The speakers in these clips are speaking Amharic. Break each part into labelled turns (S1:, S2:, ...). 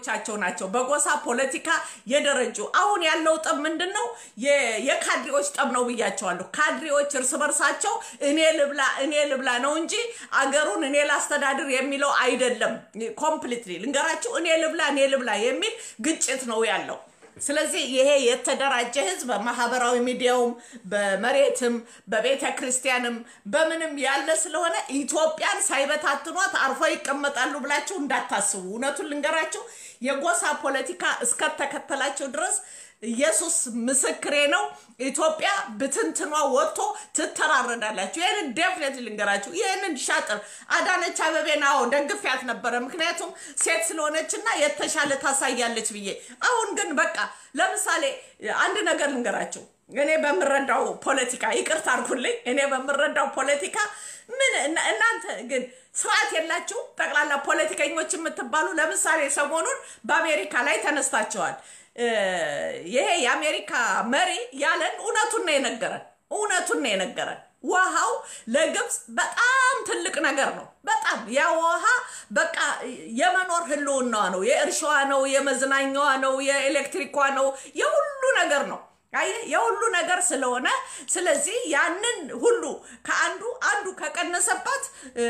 S1: ካድሬዎቻቸው ናቸው በጎሳ ፖለቲካ የደረጁ። አሁን ያለው ጠብ ምንድን ነው? የካድሬዎች ጠብ ነው ብያቸዋለሁ። ካድሬዎች እርስ በርሳቸው እኔ ልብላ እኔ ልብላ ነው እንጂ አገሩን እኔ ላስተዳድር የሚለው አይደለም። ኮምፕሊትሊ ልንገራችሁ፣ እኔ ልብላ እኔ ልብላ የሚል ግጭት ነው ያለው። ስለዚህ ይሄ የተደራጀ ህዝብ በማህበራዊ ሚዲያውም በመሬትም በቤተ ክርስቲያንም በምንም ያለ ስለሆነ ኢትዮጵያን ሳይበታትኗት አርፎ ይቀመጣሉ ብላችሁ እንዳታስቡ። እውነቱን ልንገራችሁ የጎሳ ፖለቲካ እስከተከተላቸው ድረስ ኢየሱስ ምስክሬ ነው። ኢትዮጵያ ብትንትኗ ወጥቶ ትተራረዳላችሁ። ይህንን ዴፍኔት ልንገራችሁ። ይህንን ሻጥር አዳነች አበቤን አዎ ደግፊያት ነበረ፣ ምክንያቱም ሴት ስለሆነች እና የተሻለ ታሳያለች ብዬ። አሁን ግን በቃ ለምሳሌ አንድ ነገር ልንገራችሁ። እኔ በምረዳው ፖለቲካ ይቅርታ አድርጉልኝ። እኔ በምረዳው ፖለቲካ ምን እናንተ ግን ስርዓት የላችሁ ጠቅላላ ፖለቲከኞች የምትባሉ ለምሳሌ ሰሞኑን በአሜሪካ ላይ ተነስታቸዋል። ይሄ የአሜሪካ መሪ ያለን እውነቱን ነው የነገረን። እውነቱን ነው የነገረን። ውሃው ለግብፅ በጣም ትልቅ ነገር ነው። በጣም ያ ውሃ በቃ የመኖር ህልውናዋ ነው። የእርሻዋ ነው፣ የመዝናኛዋ ነው፣ የኤሌክትሪኳ ነው፣ የሁሉ ነገር ነው። አየህ የሁሉ ነገር ስለሆነ ስለዚህ ያንን ሁሉ ከአንዱ አንዱ ከቀነሰባት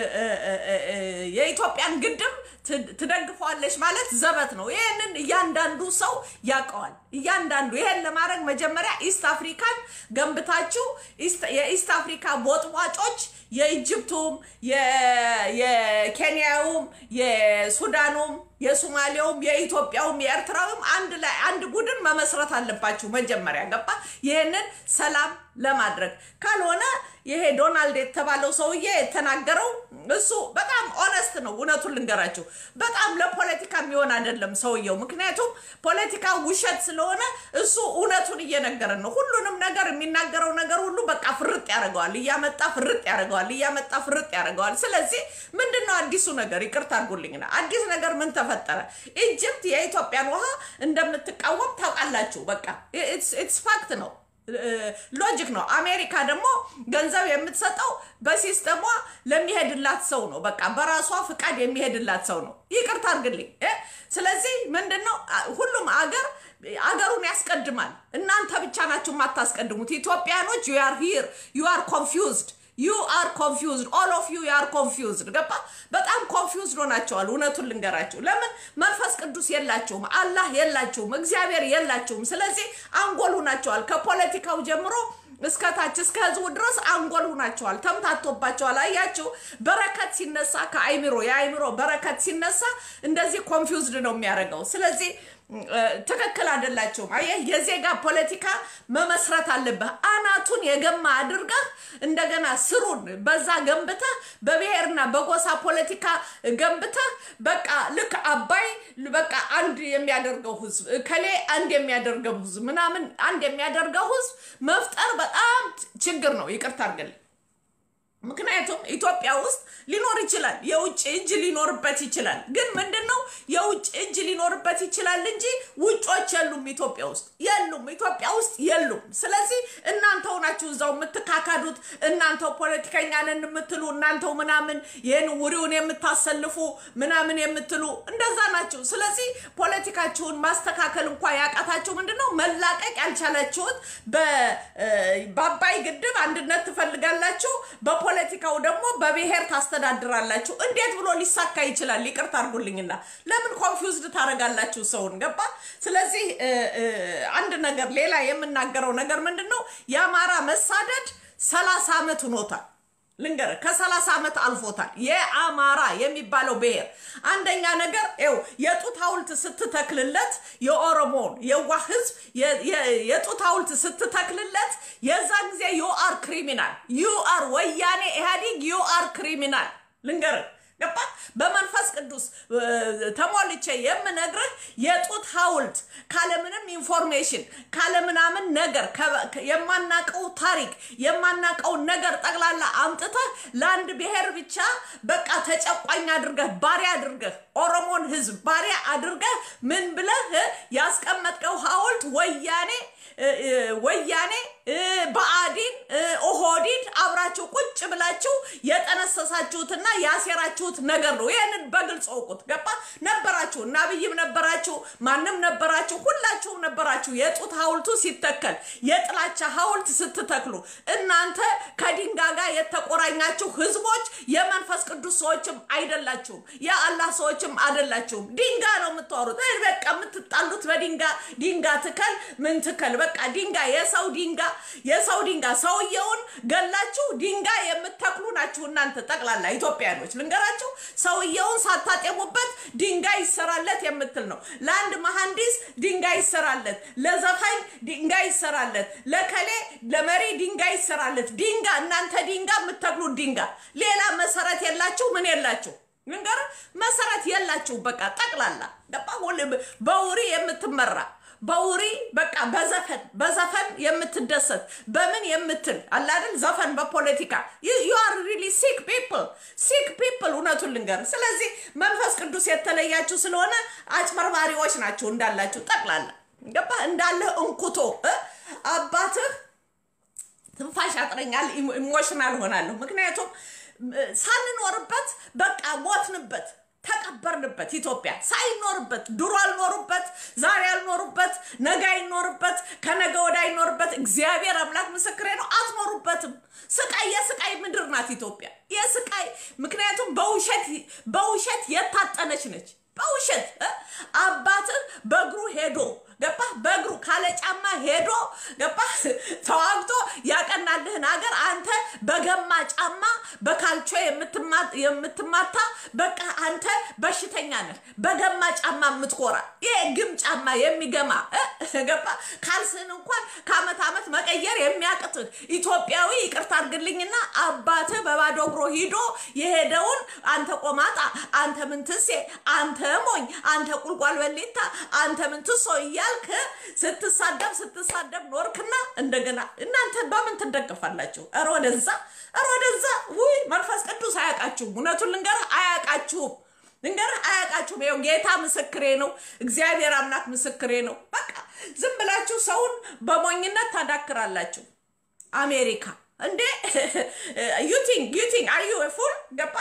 S1: የኢትዮጵያን ግድብ ትደግፈዋለች ማለት ዘበት ነው። ይህንን እያንዳንዱ ሰው ያውቀዋል። እያንዳንዱ ይሄን ለማድረግ መጀመሪያ ኢስት አፍሪካን ገንብታችሁ የኢስት አፍሪካ ቦጥቧጮች የኢጅፕቱም የኬንያውም የሱዳኑም የሶማሌውም የኢትዮጵያውም የኤርትራውም አንድ ላይ አንድ ቡድን መመስረት አለባችሁ መጀመሪያ ገባ። ይህንን ሰላም ለማድረግ ካልሆነ ይሄ ዶናልድ የተባለው ሰውዬ የተናገረው እሱ በጣም ኦነስት ነው። እውነቱን ልንገራችሁ በጣም ለፖለቲካ የሚሆን አይደለም ሰውየው። ምክንያቱም ፖለቲካ ውሸት ስለሆነ እሱ እውነቱን እየነገረን ነው። ሁሉንም ነገር የሚናገረው ነገር ሁሉ በቃ ፍርጥ ያደርገዋል፣ እያመጣ ፍርጥ ያደርገዋል፣ እያመጣ ፍርጥ ያደርገዋል። ስለዚህ ምንድን ነው አዲሱ ነገር? ይቅርታ አድርጉልኝና አዲስ ነገር ምን ተፈጠረ? ኢጅፕት የኢትዮጵያን ውሃ እንደምትቃወም ታውቃላችሁ። በቃ ኢትስ ፋክት ነው። ሎጂክ ነው። አሜሪካ ደግሞ ገንዘብ የምትሰጠው በሲስተሟ ለሚሄድላት ሰው ነው። በቃ በራሷ ፍቃድ የሚሄድላት ሰው ነው። ይቅርታ አድርግልኝ። ስለዚህ ምንድን ነው ሁሉም አገር አገሩን ያስቀድማል። እናንተ ብቻ ናችሁ የማታስቀድሙት። ኢትዮጵያኖች ዩ አር ሂር ዩ አር ኮንፊውዝድ ዩ አር ኮንፊውዝድ ኦል ኦፍ ዩ አር ኮንፊውዝድ ገባ። በጣም ኮንፊውዝድ ሆናቸዋል። እውነቱን ልንገራችሁ፣ ለምን መንፈስ ቅዱስ የላችሁም፣ አላህ የላችሁም፣ እግዚአብሔር የላችሁም። ስለዚህ አንጎል ሁናቸዋል። ከፖለቲካው ጀምሮ እስከ ታች እስከ ህዝቡ ድረስ አንጎል ሁናቸዋል። ተምታቶባቸዋል። አያችሁ፣ በረከት ሲነሳ ከአይምሮ የአይምሮ በረከት ሲነሳ እንደዚህ ኮንፊውዝድ ነው የሚያደርገው። ስለዚህ ትክክል አይደላቸውም። አየህ የዜጋ ፖለቲካ መመስረት አለብህ። አናቱን የገማ አድርገህ እንደገና ስሩን በዛ ገንብተህ በብሔርና በጎሳ ፖለቲካ ገንብተህ በቃ ልክ አባይ በቃ አንድ የሚያደርገው ህዝብ ከሌ አንድ የሚያደርገው ህዝብ ምናምን አንድ የሚያደርገው ህዝብ መፍጠር በጣም ችግር ነው። ይቅርታ አድርግልኝ። ምክንያቱም ኢትዮጵያ ውስጥ ሊኖር ይችላል፣ የውጭ እጅ ሊኖርበት ይችላል። ግን ምንድን ነው የውጭ እጅ ሊኖርበት ይችላል እንጂ ውጮች የሉም ኢትዮጵያ ውስጥ የሉም፣ ኢትዮጵያ ውስጥ የሉም። ስለዚህ እናንተው ናችሁ እዛው የምትካካዱት፣ እናንተው ፖለቲከኛ ነን የምትሉ፣ እናንተው ምናምን ይህን ውሪውን የምታሰልፉ ምናምን የምትሉ እንደዛ ናችሁ። ስለዚህ ፖለቲካችሁን ማስተካከል እንኳ ያቃታችሁ ምንድን ነው መላቀቅ ያልቻላችሁት በአባይ ግድብ አንድነት ትፈልጋላችሁ ፖለቲካው ደግሞ በብሔር ታስተዳድራላችሁ። እንዴት ብሎ ሊሳካ ይችላል? ይቅርታ አድርጉልኝና ለምን ኮንፊውዝድ ታደርጋላችሁ ሰውን? ገባ። ስለዚህ አንድ ነገር ሌላ የምናገረው ነገር ምንድን ነው የአማራ መሳደድ ሰላሳ ዓመት ሆኖታል። ልንገር ከሰላሳ ዓመት አልፎታል። የአማራ የሚባለው ብሔር አንደኛ ነገር ው የጡት ሐውልት ስትተክልለት የኦሮሞን የዋህ ህዝብ የጡት ሐውልት ስትተክልለት የዛ ጊዜ ዩአር ክሪሚናል ዩአር ወያኔ ኢህአዴግ ዩአር ክሪሚናል ልንገር ገባ በመንፈስ ቅዱስ ተሞልቼ የምነግርህ የጡት ሐውልት ካለምንም ኢንፎርሜሽን ካለምናምን ነገር የማናቀው ታሪክ የማናቀውን ነገር ጠቅላላ አምጥተህ ለአንድ ብሔር ብቻ በቃ ተጨቋኝ አድርገህ ባሪያ አድርገህ ኦሮሞን ህዝብ ባሪያ አድርገህ ምን ብለህ ያስቀመጥከው ሐውልት ወያኔ ወያኔ ብአዴን ኦህዴድ አብራችሁ ቁጭ ብላችሁ የጠነሰሳችሁትና ያሴራችሁት ነገር ነው። ይህንን በግልጽ እውቁት። ገባ ነበራችሁ እና አብይም ነበራችሁ፣ ማንም ነበራችሁ፣ ሁላችሁም ነበራችሁ። የጡት ሐውልቱ ሲተከል የጥላቻ ሐውልት ስትተክሉ እናንተ ከድንጋይ ጋር የተቆራኛችሁ ህዝቦች የመንፈስ ቅዱስ ሰዎችም አይደላችሁም፣ የአላህ ሰዎችም አይደላችሁም። ድንጋይ ነው የምታወሩት። በቃ የምትጣሉት በድንጋይ ድንጋይ ትከል ምን ትከል፣ በቃ ድንጋይ የሰው ድንጋይ የሰው ድንጋይ ሰውየውን ገላችሁ ድንጋይ የምትተክሉ ናችሁ እናንተ ጠቅላላ ኢትዮጵያኖች። ልንገራችሁ ሰውየውን ሳታጤሙበት ድንጋይ ይሰራለት የምትል ነው። ለአንድ መሐንዲስ ድንጋይ ይሰራለት፣ ለዘፋኝ ድንጋይ ይሰራለት፣ ለከሌ ለመሪ ድንጋይ ይሰራለት። ድንጋይ እናንተ ድንጋይ የምትተክሉት ድንጋይ ሌላ መሰረት የላችሁ ምን የላችሁ ልንገር መሰረት የላችሁ። በቃ ጠቅላላ ገባ በውሪ የምትመራ በውሪ በቃ በዘፈን በዘፈን የምትደሰት በምን የምትል አላደል ዘፈን በፖለቲካ ዩ አር ሪሊ ሲክ ፒፕል ሲክ ፒፕል እውነቱን ልንገር። ስለዚህ መንፈስ ቅዱስ የተለያችሁ ስለሆነ አጭበርባሪዎች ናቸው እንዳላችሁ ጠቅላላ ገባ እንዳለህ እንኩቶ አባትህ ትንፋሽ ያጥረኛል፣ ኢሞሽናል ሆናለሁ። ምክንያቱም ሳንኖርበት በቃ ሞትንበት ተቀበርንበት። ኢትዮጵያ ሳይኖርበት ድሮ አልኖሩበት፣ ዛሬ አልኖሩበት፣ ነገ አይኖርበት፣ ከነገ ወደ አይኖርበት። እግዚአብሔር አምላክ ምስክሬ ነው። አትኖሩበትም። ስቃይ የስቃይ ምድር ናት ኢትዮጵያ የስቃይ ምክንያቱም በውሸት በውሸት የታጠነች ነች። በውሸት አባትህ በእግሩ ሄዶ ገባ በእግሩ ካለ ጫማ ሄዶ ገባ ተዋግቶ ያቀናልህን ሀገር አንተ በገማ ጫማ በካልቾ የምትማታ በቃ አንተ በሽተኛ ነህ። በገማ ጫማ የምትኮራ ይሄ ግም ጫማ የሚገማ ገባ ካልስህን እንኳን ከአመት ዓመት መቀየር የሚያቅትህ ኢትዮጵያዊ ይቅርታ አድርግልኝና አባትህ በባዶ እግሮ ሂዶ የሄደውን አንተ ቆማጣ፣ አንተ ምንትሴ፣ አንተ ሞኝ፣ አንተ ቁልቋል በሊታ፣ አንተ ምንትሶ እያልክ ስትሳደብ ስትሳደብ ኖርክና እንደገና እናንተ በምን ትደገፋላችሁ? ኧረ ወደዛ ኧረ ወደዛ። ውይ መንፈስ ቅዱስ አያውቃችሁም። እውነቱን ልንገርህ አያውቃችሁም። ልንገርህ አያውቃችሁም። ይኸው ጌታ ምስክሬ ነው። እግዚአብሔር አምላክ ምስክሬ ነው። በቃ ዝም ብላችሁ ሰውን በሞኝነት ታዳክራላችሁ። አሜሪካ እንዴ ዩቲንግ ዩቲንግ አር ዩ ፉል ገባ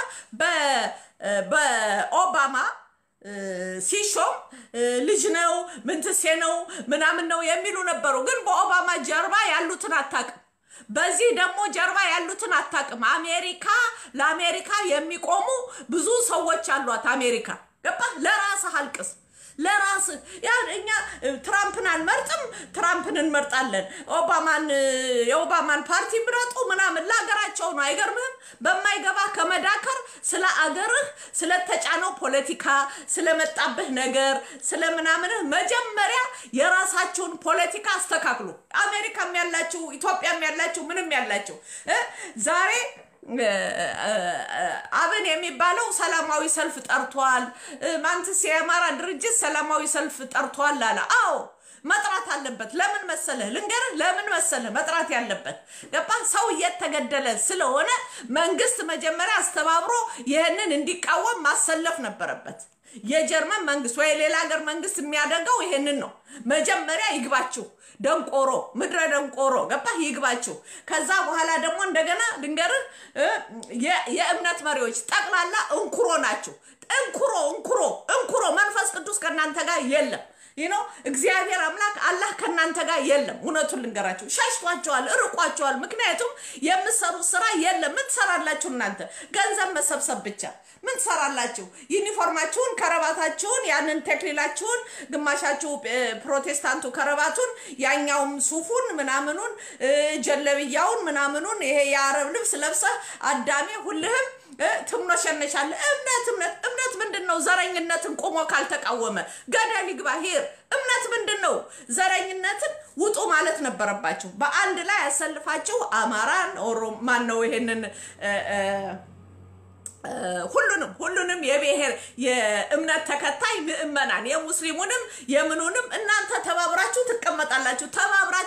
S1: በኦባማ ሲሾም ልጅ ነው ምንትሴ ነው ምናምን ነው የሚሉ ነበሩ። ግን በኦባማ ጀርባ ያሉትን አታውቅም። በዚህ ደግሞ ጀርባ ያሉትን አታውቅም። አሜሪካ ለአሜሪካ የሚቆሙ ብዙ ሰዎች አሏት። አሜሪካ ገባ ለራስህ አልቅስ ለራስህ ያ እኛ ትራምፕን አንመርጥም፣ ትራምፕን እንመርጣለን። ኦባማን የኦባማን ፓርቲ ምረጡ ምናምን ለሀገራቸው ነው። አይገርምህም? በማይገባ ከመዳከር ስለ አገርህ ስለተጫነው ፖለቲካ ስለመጣብህ ነገር ስለ ምናምንህ መጀመሪያ የራሳችሁን ፖለቲካ አስተካክሉ። አሜሪካም ያላችሁ ኢትዮጵያም ያላችሁ ምንም ያላችሁ ዛሬ አብን የሚባለው ሰላማዊ ሰልፍ ጠርቷል። ማንትስ የአማራ ድርጅት ሰላማዊ ሰልፍ ጠርቷል አለ። አዎ መጥራት አለበት። ለምን መሰለህ ልንገርህ፣ ለምን መሰለህ መጥራት ያለበት ገባ። ሰው እየተገደለ ስለሆነ መንግስት መጀመሪያ አስተባብሮ ይህንን እንዲቃወም ማሰለፍ ነበረበት። የጀርመን መንግስት ወይ ሌላ ሀገር መንግስት የሚያደርገው ይሄንን ነው። መጀመሪያ ይግባችሁ ደንቆሮ ምድረ ደንቆሮ ገባህ? ይግባችሁ። ከዛ በኋላ ደግሞ እንደገና ልንገርህ የእምነት መሪዎች ጠቅላላ እንኩሮ ናችሁ። እንኩሮ እንኩሮ እንኩሮ መንፈስ ቅዱስ ከእናንተ ጋር የለም። ይህ ነው እግዚአብሔር አምላክ አላህ ከእናንተ ጋር የለም። እውነቱን ልንገራችሁ፣ ሸሽቷቸዋል፣ እርቋቸዋል። ምክንያቱም የምትሰሩት ስራ የለም። ምን ትሰራላችሁ እናንተ? ገንዘብ መሰብሰብ ብቻ። ምን ትሰራላችሁ? ዩኒፎርማችሁን፣ ከረባታችሁን፣ ያንን ተክሊላችሁን፣ ግማሻችሁ ፕሮቴስታንቱ ከረባቱን፣ ያኛውም ሱፉን ምናምኑን፣ ጀለብያውን ምናምኑን፣ ይሄ የአረብ ልብስ ለብሰህ አዳሜ ሁልህም ትምኖሸነሻለህ። እምነት እምነት እምነት ምንድን ነው? ዘረኝነትን ቆሞ ካልተቃወመ ገደል ይግባ። ሄር እምነት ምንድን ነው? ዘረኝነትን ውጡ ማለት ነበረባችሁ። በአንድ ላይ ያሰልፋችሁ አማራን ኦሮ ማን ነው ይሄንን ሁሉንም ሁሉንም የብሔር የእምነት ተከታይ ምእመናን የሙስሊሙንም የምኑንም እናንተ ተባብራችሁ ትቀመጣላችሁ። ተባብራችሁ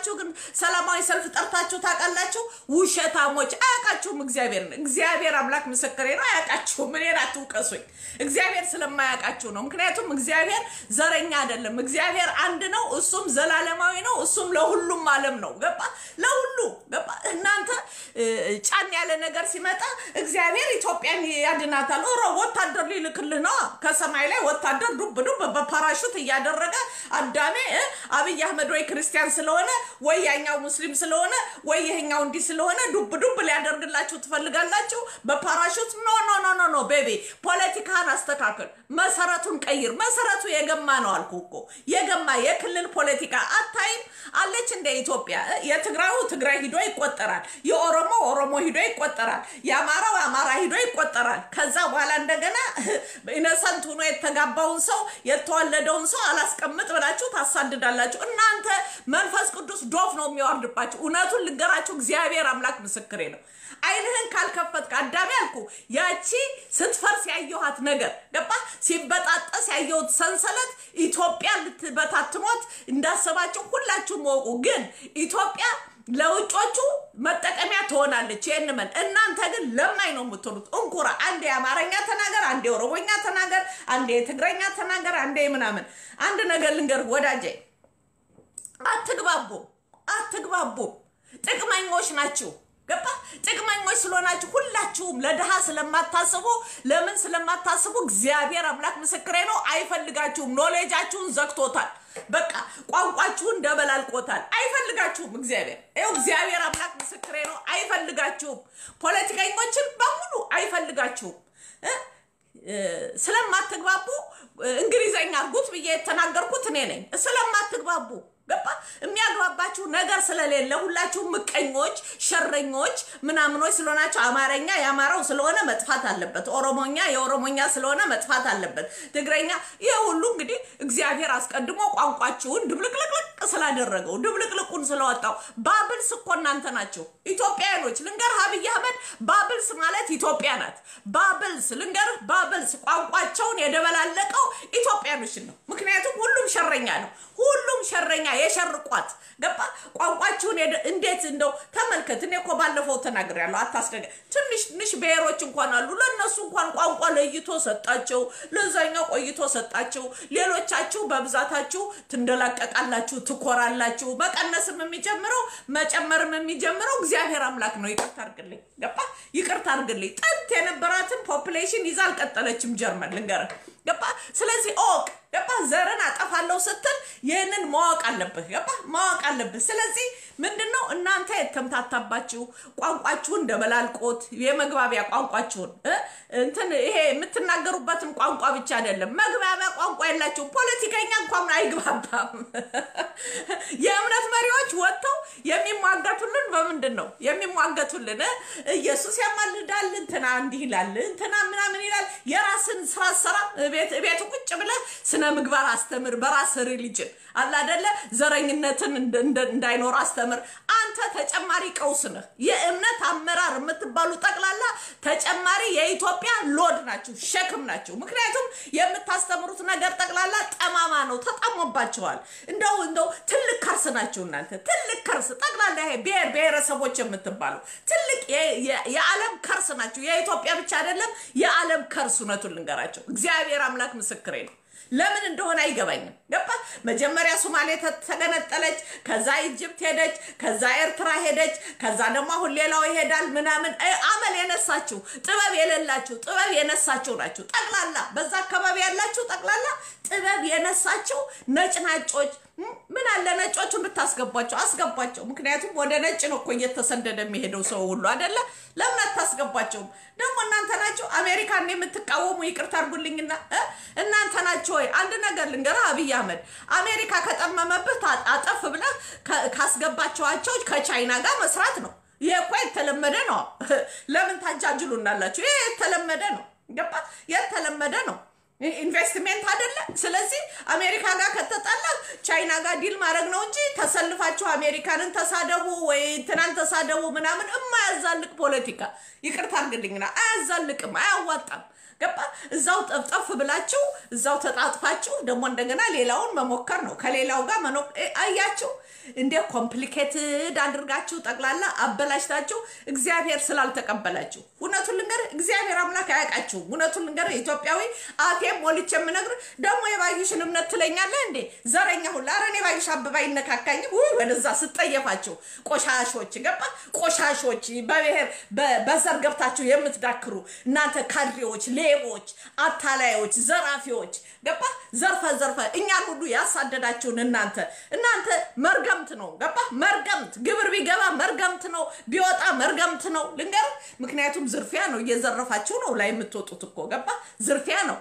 S1: ሰምታችሁ ግን ሰላማዊ ሰልፍ ጠርታችሁ ታውቃላችሁ? ውሸታሞች። አያውቃችሁም። እግዚአብሔር እግዚአብሔር አምላክ ምስክሬ ነው። አያውቃችሁም። እኔን አትውቀሱኝ። እግዚአብሔር ስለማያውቃችሁ ነው። ምክንያቱም እግዚአብሔር ዘረኛ አይደለም። እግዚአብሔር አንድ ነው። እሱም ዘላለማዊ ነው። እሱም ለሁሉም ዓለም ነው። ገባ? ለሁሉ ገባ? እናንተ ጫን ያለ ነገር ሲመጣ እግዚአብሔር ኢትዮጵያን ያድናታል። ሮ ወታደር ሊልክልህ ነው ከሰማይ ላይ ወታደር ዱብ ዱብ በፓራሹት እያደረገ አዳሜ አብይ አህመድ ወይ ክርስቲያን ስለሆነ ወይ ያኛው ሙስሊም ስለሆነ ወይ ይሄኛው እንዲህ ስለሆነ ዱብ ዱብ ሊያደርግላችሁ ትፈልጋላችሁ በፓራሹት? ኖ ኖ ኖ ኖ ኖ ቤቢ ፖለቲካን አስተካክል፣ መሰረቱን ቀይር። መሰረቱ የገማ ነው አልኩ እኮ የገማ የክልል ፖለቲካ አታይም አለች እንደ ኢትዮጵያ። የትግራዩ ትግራይ ሂዶ ይቆጠራል፣ የኦሮሞ ኦሮሞ ሂዶ ይቆጠራል፣ የአማራው አማራ ሂዶ ይቆጠራል። ከዛ በኋላ እንደገና ኢነሰንት ሆኖ የተጋባውን ሰው የተወለደውን ሰው አላስቀምጥ ብላችሁ ታሳድዳላችሁ። እናንተ መንፈስ ቅዱስ ዶፍ ነው የሚወርድባችሁ። እውነቱን ልንገራችሁ፣ እግዚአብሔር አምላክ ምስክሬ ነው። አይንህን ካልከፈትክ አዳሜ አልኩ ያቺ ስትፈርስ ያየኋት ነገር ገባ ሲበጣጠስ ያየሁት ሰንሰለት ኢትዮጵያ ልትበታትኗት እንዳሰባችሁ ሁላችሁም ወቁ። ግን ኢትዮጵያ ለውጮቹ መጠቀሚያ ትሆናለች። ይህን መን እናንተ ግን ለማኝ ነው የምትሆኑት። እንኩራ አንዴ የአማርኛ ተናገር፣ አንዴ የኦሮሞኛ ተናገር፣ አንዴ የትግረኛ ተናገር፣ አንዴ ምናምን። አንድ ነገር ልንገር ወዳጄ፣ አትግባቡም፣ አትግባቡም። ጥቅመኞች ናችሁ። ገባ ጥቅመኞች ስለሆናችሁ ሁላችሁም ለድሃ ስለማታስቡ ለምን ስለማታስቡ እግዚአብሔር አምላክ ምስክሬ ነው አይፈልጋችሁም ኖሌጃችሁን ዘግቶታል በቃ ቋንቋችሁን ደበላልቆታል አይፈልጋችሁም እግዚአብሔር ይኸው እግዚአብሔር አምላክ ምስክሬ ነው አይፈልጋችሁም ፖለቲከኞችን በሙሉ አይፈልጋችሁም ስለማትግባቡ እንግሊዘኛ አርጉት ብዬ የተናገርኩት እኔ ነኝ ስለማትግባቡ ገባ የሚያግባባችሁ ነገር ስለሌለ ሁላችሁም ምቀኞች፣ ሸረኞች ምናምኖች ስለሆናችሁ አማርኛ የአማራው ስለሆነ መጥፋት አለበት፣ ኦሮሞኛ የኦሮሞኛ ስለሆነ መጥፋት አለበት፣ ትግረኛ ይህ ሁሉ እንግዲህ እግዚአብሔር አስቀድሞ ቋንቋችሁን ድብልቅልቅልቅ ስላደረገው ድብልቅልቁን ስለወጣው ባብልስ እኮ እናንተ ናቸው ኢትዮጵያውያኖች። ልንገርህ አብይ አህመድ ባብልስ ማለት ኢትዮጵያ ናት። ባብልስ ልንገርህ ባብልስ ቋንቋቸውን የደበላለቀው ኢትዮጵያኖችን ነው። ምክንያቱም ሁሉም ሸረኛ ነው። ሁሉም ሸረኛ የሸርቋት ገባ ቋንቋችሁን እንዴት እንደው ተመልከት። እኔ እኮ ባለፈው ተናግሬያለሁ። አታስደገ ትንሽ ትንሽ ብሔሮች እንኳን አሉ። ለእነሱ እንኳን ቋንቋ ለይቶ ሰጣቸው፣ ለዛኛው ቆይቶ ሰጣቸው። ሌሎቻችሁ በብዛታችሁ ትንደላቀቃላችሁ፣ ትኮራላችሁ። መቀነስም የሚጀምረው መጨመርም የሚጀምረው እግዚአብሔር አምላክ ነው። ይቅርታ አድርግልኝ፣ ገባ ይቅርታ አድርግልኝ። ጥንት የነበራትን ፖፕሌሽን ይዛ አልቀጠለችም ጀርመን ልንገርህ፣ ገባ ስለዚህ ኦቅ ገባ ዘርን አጠፋለሁ ስትል ይህንን ማወቅ አለብህ። ገባ ማወቅ አለብህ። ስለዚህ ምንድን ነው እናንተ የተምታታባችሁ ቋንቋችሁን ደበላልቆት የመግባቢያ ቋንቋችሁን እንትን ይሄ የምትናገሩበትን ቋንቋ ብቻ አይደለም መግባቢያ ቋንቋ የላችሁም። ፖለቲከኛ እንኳን አይግባባም። የእምነት መሪዎች ወጥተው የሚሟገቱልን በምንድን ነው የሚሟገቱልን? ኢየሱስ ያማልዳል፣ እንትና እንዲህ ይላል፣ እንትና ምናምን ይላል። የራስን ስራ ሰራ ቤት ቁጭ ብለህ ስነ ምግባር አስተምር። በራስ ሪሊጅን አለ አይደለ? ዘረኝነትን እንዳይኖር አስተምር። አንተ ተጨማሪ ቀውስ ነህ። የእምነት አመራር የምትባሉ ጠቅላላ ተጨማሪ የኢትዮጵያ ሎድ ናችሁ፣ ሸክም ናችሁ። ምክንያቱም የምታስተምሩት ነገር ጠቅላላ ጠማማ ነው፣ ተጣሞባቸዋል። እንደው እንደው ትልቅ ከርስ ናችሁ እናንተ ትልቅ ከርስ ጠቅላላ ይሄ ብሔር ብሔረሰቦች የምትባሉ ትልቅ የዓለም ከርስ ናችሁ። የኢትዮጵያ ብቻ አይደለም የዓለም ከርስ። እውነቱን ልንገራቸው እግዚአብሔር አምላክ ምስክሬ ነው። ለምን እንደሆነ አይገባኝም። ገባ መጀመሪያ ሶማሌ ተገነጠለች፣ ከዛ ኢጅፕት ሄደች፣ ከዛ ኤርትራ ሄደች፣ ከዛ ደግሞ አሁን ሌላው ይሄዳል ምናምን። አመል የነሳችሁ ጥበብ የሌላችሁ ጥበብ የነሳችሁ ናችሁ። ጠቅላላ በዛ አካባቢ ያላችሁ ጠቅላላ ጥበብ የነሳችሁ ነጭናጮች ምን አለ ነጮቹን ብታስገቧቸው፣ አስገቧቸው። ምክንያቱም ወደ ነጭ ነው እኮ እየተሰደደ የሚሄደው ሰው ሁሉ አይደለ? ለምን አታስገቧቸውም? ደግሞ እናንተ ናቸው አሜሪካን የምትቃወሙ። ይቅርታ አድርጉልኝና እናንተ ናቸው ወይ? አንድ ነገር ልንገርህ አብይ አህመድ፣ አሜሪካ ከጠመመብህ አጠፍ ብለህ ካስገባቸዋቸው ከቻይና ጋር መስራት ነው። ይሄ እኮ የተለመደ ነው። ለምን ታጃጅሉናላችሁ? ይሄ የተለመደ ነው። ገባ? የተለመደ ነው። ኢንቨስትሜንት አይደለ? ስለዚህ አሜሪካ ጋር ከተጣላ ቻይና ጋር ዲል ማድረግ ነው እንጂ ተሰልፋችሁ አሜሪካንን ተሳደቡ ወይ እንትናን ተሳደቡ ምናምን የማያዛልቅ ፖለቲካ ይቅርታ አድርግልኝና አያዛልቅም፣ አያዋጣም። ገባ እዛው ጠፍጠፍ ብላችሁ እዛው ተጣጥፋችሁ ደግሞ እንደገና ሌላውን መሞከር ነው። ከሌላው ጋር መኖ አያችሁ እንደ ኮምፕሊኬትድ አድርጋችሁ ጠቅላላ አበላሽታችሁ እግዚአብሔር ስላልተቀበላችሁ እውነቱን ልንገርህ፣ እግዚአብሔር አምላክ አያውቃችሁም። እውነቱን ልንገርህ ኢትዮጵያዊ አፌም ሞልቼ የምነግርህ ደግሞ የባዩሽን እምነት ትለኛለህ እንዴ? ዘረኛ ሁላ ኧረ እኔ ባዩሽ አበባ አይነካካኝም። ውይ ወደዛ ስጠየፋቸው ቆሻሾች ገባ ቆሻሾች በብሔር በዘር ገብታችሁ የምትዳክሩ እናንተ ካድሬዎች፣ ሌቦች፣ አታላዮች፣ ዘራፊዎች ገባ ዘርፈ ዘርፈ እኛን ሁሉ ያሳደዳችሁን እናንተ እናንተ መርገምት ነው ገባ መርገምት ግብር ቢገባ መርገምት ነው ቢወጣ መርገምት ነው ልንገር ምክንያቱም ዝርፊያ ነው እየዘረፋችሁ ነው ላይ የምትወጡት እኮ ገባ ዝርፊያ ነው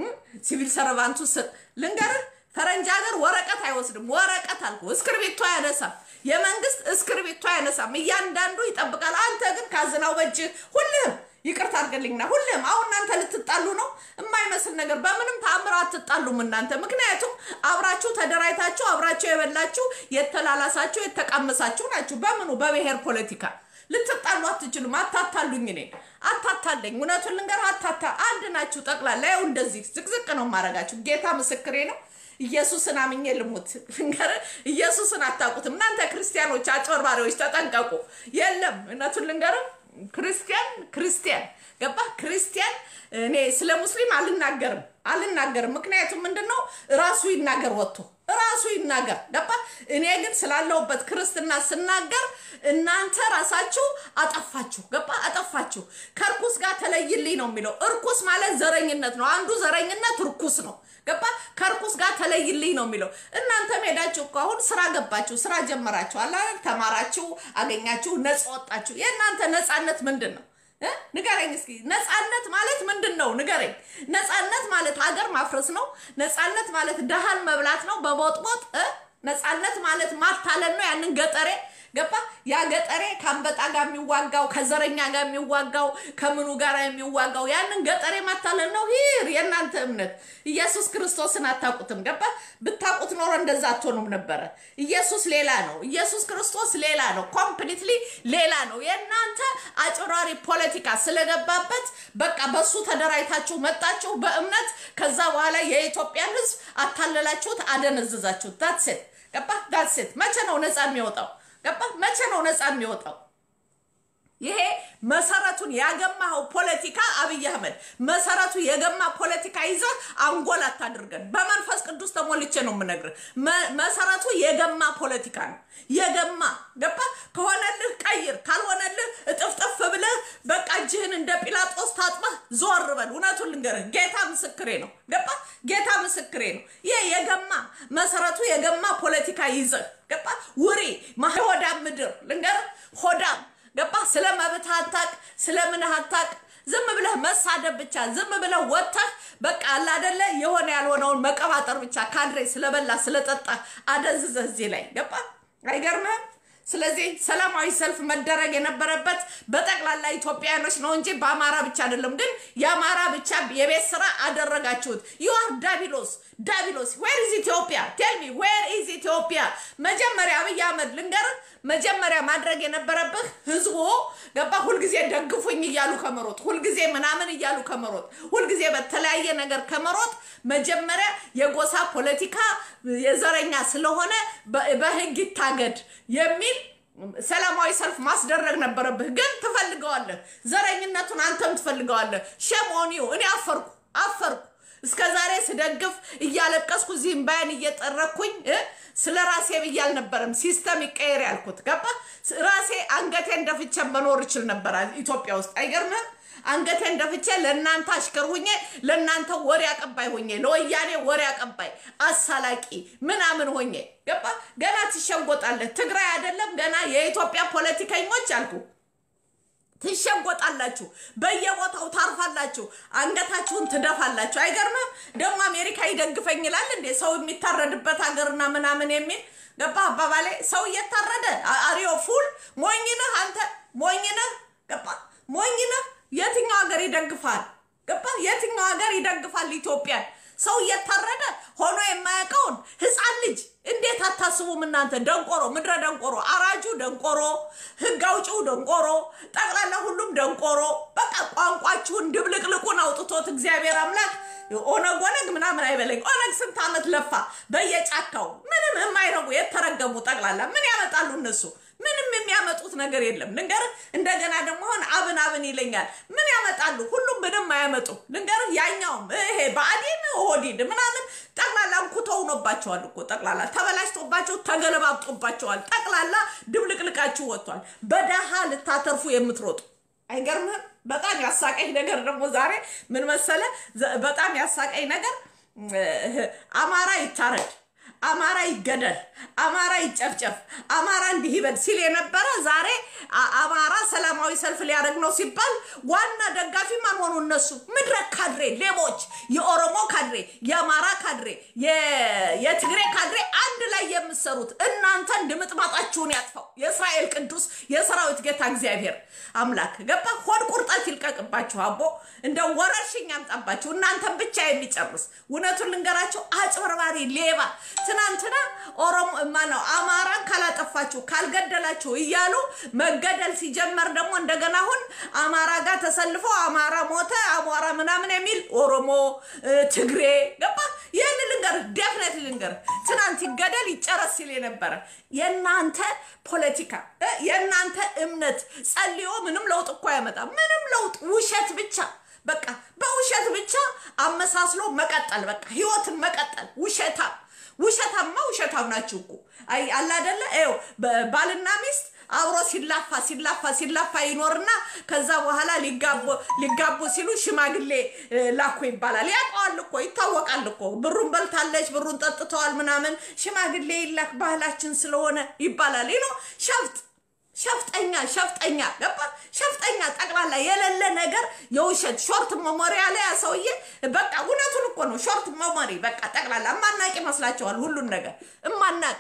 S1: ሲቪል ሰርቫንቱ ልንገርህ ፈረንጅ ሀገር ወረቀት አይወስድም ወረቀት አልኩ እስክርቢቶ አያነሳም የመንግስት እስክርቢቶ አያነሳም እያንዳንዱ ይጠብቃል አንተ ግን ካዝናው በእጅ ሁልህም ይቅርታ አድርገልኝና ሁሌም አሁን እናንተ ልትጣሉ ነው የማይመስል ነገር በምንም ተአምር አትጣሉም እናንተ ምክንያቱም አብራችሁ ተደራጅታችሁ አብራችሁ የበላችሁ የተላላሳችሁ የተቃመሳችሁ ናችሁ በምኑ በብሔር ፖለቲካ ልትጣሉ አትችሉም አታታሉኝ እኔ አታታለኝ እውነቱን ልንገር አታታ አንድ ናችሁ ጠቅላላ ያው እንደዚህ ዝቅዝቅ ነው ማረጋችሁ ጌታ ምስክሬ ነው ኢየሱስን አምኜ ልሙት ልንገር ኢየሱስን አታውቁትም እናንተ ክርስቲያኖች አጭበርባሪዎች ተጠንቀቁ የለም እውነቱን ልንገርም ክርስቲያን ክርስቲያን ገባ ክርስቲያን እኔ ስለ ሙስሊም አልናገርም አልናገርም ምክንያቱም ምንድን ነው ራሱ ይናገር ወጥቶ ራሱ ይናገር ገባ እኔ ግን ስላለሁበት ክርስትና ስናገር እናንተ ራሳችሁ አጠፋችሁ ገባ አጠፋችሁ ከእርኩስ ጋር ተለይልኝ ነው የሚለው እርኩስ ማለት ዘረኝነት ነው አንዱ ዘረኝነት እርኩስ ነው ገባ ከእርኩስ ጋር ተለይልኝ ነው የሚለው እናንተ ሄዳችሁ እኮ አሁን ስራ ገባችሁ ስራ ጀመራችሁ አላል ተማራችሁ አገኛችሁ ነፃ ወጣችሁ የእናንተ ነፃነት ምንድን ነው ንገረኝ እስኪ ነፃነት ማለት ምንድን ነው ንገረኝ ነፃነት ማለት ሀገር ማፍረስ ነው ነፃነት ማለት ደሃን መብላት ነው በቦጥቦጥ ነፃነት ማለት ማታለል ነው ያንን ገጠሬ ገባ ያ ገጠሬ ከአንበጣ ጋር የሚዋጋው ከዘረኛ ጋር የሚዋጋው ከምኑ ጋር የሚዋጋው ያንን ገጠሬ ማታለል ነው ሂር የእናንተ እምነት ኢየሱስ ክርስቶስን አታውቁትም ገባ ብታውቁት ኖሮ እንደዛ አትሆኑም ነበረ ኢየሱስ ሌላ ነው ኢየሱስ ክርስቶስ ሌላ ነው ኮምፕሊትሊ ሌላ ነው የእናንተ አጭራሪ ፖለቲካ ስለገባበት በቃ በሱ ተደራጅታችሁ መጣችሁ በእምነት ከዛ በኋላ የኢትዮጵያን ህዝብ አታለላችሁት አደነዝዛችሁት ዳትሴት ገባ ዳትሴት መቼ ነው ነፃ የሚወጣው ገባ መቼ ነው ነፃ የሚወጣው ይሄ መሰረቱን ያገማኸው ፖለቲካ አብይ አህመድ መሰረቱ የገማ ፖለቲካ ይዘህ አንጎል አታድርገን በመንፈስ ቅዱስ ተሞልቼ ነው የምነግርህ መሰረቱ የገማ ፖለቲካ ነው የገማ ገባ ከሆነልህ ቀይር ካልሆነልህ እጥፍጥፍ ብለህ በቃ እጅህን እንደ ጲላጦስ ታጥበህ ዞር በል እውነቱን ልንገርህ ጌታ ምስክሬ ነው ገባ ጌታ ምስክሬ ነው ይህ የገማ መሰረቱ የገማ ፖለቲካ ይዘህ ገባ ውሪ ሆዳም ምድር ልንገርህ ሆዳም ገባ ስለ መብት አታቅ ስለ ምን አታቅ ዝም ብለህ መሳደብ ብቻ ዝም ብለህ ወጥተህ በቃ አለ አደለ የሆነ ያልሆነውን መቀባጠር ብቻ ካድሬ ስለበላ ስለጠጣ አደንዝዘህ እዚህ ላይ ገባ አይገርምህም ስለዚህ ሰላማዊ ሰልፍ መደረግ የነበረበት በጠቅላላ ኢትዮጵያኖች ነው እንጂ በአማራ ብቻ አይደለም። ግን የአማራ ብቻ የቤት ስራ አደረጋችሁት። ዩአር ዳቢሎስ ዳቢሎስ። ዌር ኢዝ ኢትዮጵያ ቴልሚ ዌር ኢዝ ኢትዮጵያ? መጀመሪያ አብይ አህመድ ልንገርህ፣ መጀመሪያ ማድረግ የነበረብህ ህዝቡ ገባ ሁልጊዜ ደግፉኝ እያሉ ከመሮጥ ሁልጊዜ ምናምን እያሉ ከመሮጥ ሁልጊዜ በተለያየ ነገር ከመሮጥ መጀመሪያ የጎሳ ፖለቲካ የዘረኛ ስለሆነ በህግ ይታገድ የሚል ሰላማዊ ሰልፍ ማስደረግ ነበረብህ። ግን ትፈልገዋለህ፣ ዘረኝነቱን አንተም ትፈልገዋለህ። ሸሞኒው እኔ አፈርኩ አፈርኩ። እስከ ዛሬ ስደግፍ እያለቀስኩ እዚህ እምባዬን እየጠረኩኝ ስለ ራሴ ብዬ አልነበረም ሲስተም ይቀየር ያልኩት። ገባ ራሴ አንገቴን ደፍቼ መኖር እችል ነበር ኢትዮጵያ ውስጥ አይገርምህም? አንገቴን ደፍቼ ለእናንተ አሽከር ሁኜ ለእናንተ ወሬ አቀባይ ሆኜ ለወያኔ ወሬ አቀባይ አሳላቂ ምናምን ሆኜ ገባ። ገና ትሸጎጣለህ። ትግራይ አይደለም ገና የኢትዮጵያ ፖለቲከኞች አልኩ ትሸጎጣላችሁ፣ በየቦታው ታርፋላችሁ፣ አንገታችሁን ትደፋላችሁ። አይገርምም? ደግሞ አሜሪካ ይደግፈኝ ይላል እንዴ ሰው የሚታረድበት ሀገርና ምናምን የሚል ገባ አባባሌ። ሰው እየታረደ አሪዮ ፉል ሞኝነህ አንተ ሞኝነህ ገባ ሞኝነህ የትኛው ሀገር ይደግፋል? ገባ? የትኛው ሀገር ይደግፋል ኢትዮጵያን? ሰው እየታረደ ሆኖ የማያውቀውን ህፃን ልጅ እንዴት አታስቡም እናንተ? ደንቆሮ፣ ምድረ ደንቆሮ፣ አራጁ ደንቆሮ፣ ህግ አውጪው ደንቆሮ፣ ጠቅላላ ሁሉም ደንቆሮ። በቃ ቋንቋችሁን ድብልቅልቁን አውጥቶት እግዚአብሔር አምላክ ኦነግ ኦነግ ምናምን አይበለኝ። ኦነግ ስንት ዓመት ለፋ በየጫካው ምንም የማይረጉ የተረገሙ ጠቅላላ ምን ያመጣሉ እነሱ? ምንም የሚያመጡት ነገር የለም። ልንገርህ፣ እንደገና ደግሞ አሁን አብን አብን ይለኛል። ምን ያመጣሉ? ሁሉም ምንም አያመጡ። ልንገርህ፣ ያኛውም ይሄ ብአዴን ኦህዴድ ምናምን ጠቅላላ እንኩቶ ሆኖባቸዋል እኮ ጠቅላላ ተበላሽቶባቸው ተገለባብጦባቸዋል። ጠቅላላ ድብልቅልቃችሁ ወጥቷል። በደሃ ልታተርፉ የምትሮጡ አይገርምህም? በጣም ያሳቀኝ ነገር ደግሞ ዛሬ ምን መሰለ? በጣም ያሳቀኝ ነገር አማራ ይታረድ አማራ ይገደል፣ አማራ ይጨፍጨፍ፣ አማራ እንዲህ ይበል ሲል የነበረ ዛሬ አማራ ሰላማዊ ሰልፍ ሊያደርግ ነው ሲባል ዋና ደጋፊ ማን ሆኑ? እነሱ ምድረ ካድሬ ሌቦች፣ የኦሮሞ ካድሬ፣ የአማራ ካድሬ፣ የትግሬ ካድሬ አንድ ላይ የምትሰሩት እናንተን ድምጥማጣችሁን ያጥፋው የእስራኤል ቅዱስ የሰራዊት ጌታ እግዚአብሔር አምላክ ገባ። ሆድ ቁርጠት ይልቀቅባችሁ። አቦ እንደ ወረርሽኝ ያምጣባችሁ እናንተን ብቻ የሚጨርስ እውነቱን ልንገራቸው፣ አጭበርባሪ ሌባ ትናንትና ኦሮሞ ማነው አማራን ካላጠፋችሁ ካልገደላችሁ እያሉ መገደል ሲጀመር ደግሞ እንደገና አሁን አማራ ጋር ተሰልፈው አማራ ሞተ አቧራ ምናምን የሚል ኦሮሞ ትግሬ ገባ። ይህን ልንገር ደፍነት ልንገር ትናንት ይገደል ይጨረስ ሲል የነበረ የእናንተ ፖለቲካ የእናንተ እምነት ጸልዮ ምንም ለውጥ እኮ ያመጣ ምንም ለውጥ ውሸት ብቻ በቃ በውሸት ብቻ አመሳስሎ መቀጠል በቃ ህይወትን መቀጠል ውሸታም ውሸታማ ውሸታም ናችሁ እኮ አይ አለ አይደለ? ይኸው ባልና ሚስት አብሮ ሲላፋ ሲላፋ ሲላፋ ይኖርና ከዛ በኋላ ሊጋቡ ሲሉ ሽማግሌ ላኩ ይባላል። ያውቀዋል እኮ ይታወቃል እኮ ብሩን በልታለች፣ ብሩን ጠጥተዋል ምናምን ሽማግሌ ይላክ ባህላችን ስለሆነ ይባላል። ይኖ ሸፍጥ ሸፍጠኛ ሸፍጠኛ ገባ ሸፍጠኛ ጠቅላላ የሌለ ነገር የውሸት ሾርት መሞሪያ ላይ ሰውዬ በቃ እውነቱን እኮ ነው። ሾርት መሞሪ በቃ ጠቅላላ እማናቅ ይመስላቸዋል። ሁሉን ነገር እማናቅ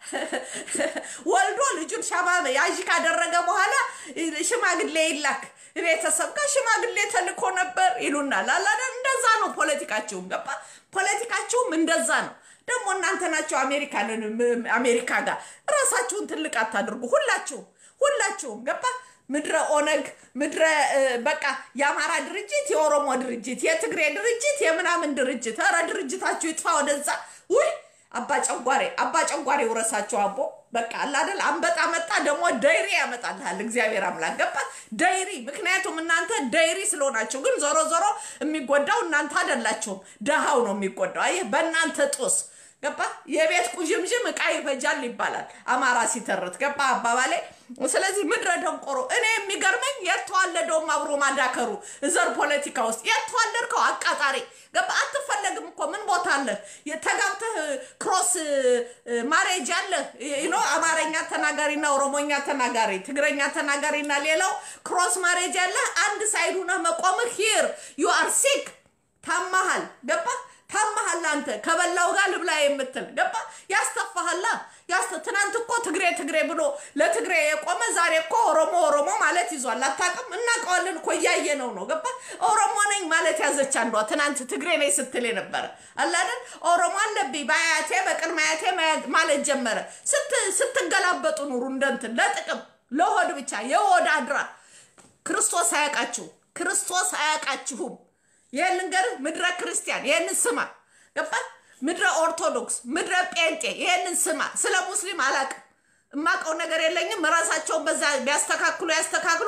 S1: ወልዶ ልጁን ሻማ ያዥ ካደረገ በኋላ ሽማግሌ ይላክ ቤተሰብ ጋር ሽማግሌ ተልኮ ነበር ይሉናል። አላደ እንደዛ ነው ፖለቲካችሁም ገባ ፖለቲካችሁም እንደዛ ነው። ደግሞ እናንተ ናቸው አሜሪካንን አሜሪካ ጋር ራሳችሁን ትልቅ አታድርጉ። ሁላችሁም ሁላችሁም ገባ ምድረ ኦነግ ምድረ በቃ የአማራ ድርጅት፣ የኦሮሞ ድርጅት፣ የትግሬ ድርጅት፣ የምናምን ድርጅት። ኧረ ድርጅታችሁ ይጥፋ ወደዛ። ውይ አባ ጨጓሬ አባ ጨጓሬ ውረሳቸው አቦ በቃ አላደል አንበጣ መጣ ደግሞ ደይሪ ያመጣልሃል እግዚአብሔር አምላክ ገባ ደይሪ ምክንያቱም እናንተ ደይሪ ስለሆናችሁ ግን ዞሮ ዞሮ የሚጎዳው እናንተ አይደላችሁም ደሃው ነው የሚጎዳው አየህ በእናንተ ጦስ ገባ የቤት ቁዥምዥም እቃ ይፈጃል ይባላል አማራ ሲተርት ገባ አባባሌ ስለዚህ ምድረ ደንቆሮ እኔ የሚገርመኝ የተዋለደውም አብሮ ማዳከሩ ዘር ፖለቲካ ውስጥ የተዋለድከው አቃጣሪ ገባ አትፈለግም እኮ ምን ቦታ አለህ ተጋብተህ ክሮስ ማሬጅ አለህ ኖ አማርኛ ተናጋሪና ኦሮሞኛ ተናጋሪ ትግረኛ ተናጋሪና ሌላው ክሮስ ማሬጅ አለህ አንድ ሳይዱ ነህ መቆምህ ሂር ዩ አር ሲክ ታማሃል ገባ ታማሃል አንተ ከበላው ጋር ልብላ የምትል ገባ ያስተፋሃላ ያስተ ትናንት እኮ ትግሬ ትግሬ ብሎ ለትግሬ የቆመ ዛሬ እኮ ኦሮሞ ኦሮሞ ማለት ይዟል። አታውቅም? እናውቀዋለን እኮ እያየነው ነው። ገባ ኦሮሞ ነኝ ማለት ያዘች አንዷ ትናንት ትግሬ ነኝ ስትል የነበረ አላደን ኦሮሞ አለብኝ በአያቴ በቅድመ አያቴ ማለት ጀመረ። ስትገላበጡ ኑሩ እንደንትን ለጥቅም ለሆድ ብቻ የሆድ አድራ ክርስቶስ አያውቃችሁ ክርስቶስ አያውቃችሁም። ይህን ልንገርህ ምድረ ክርስቲያን ይህንን ስማ ገባ ምድረ ኦርቶዶክስ ምድረ ጴንጤ ይህንን ስማ ስለ ሙስሊም አላቅም እማቀው ነገር የለኝም ራሳቸውን በዛ ቢያስተካክሉ ያስተካክሉ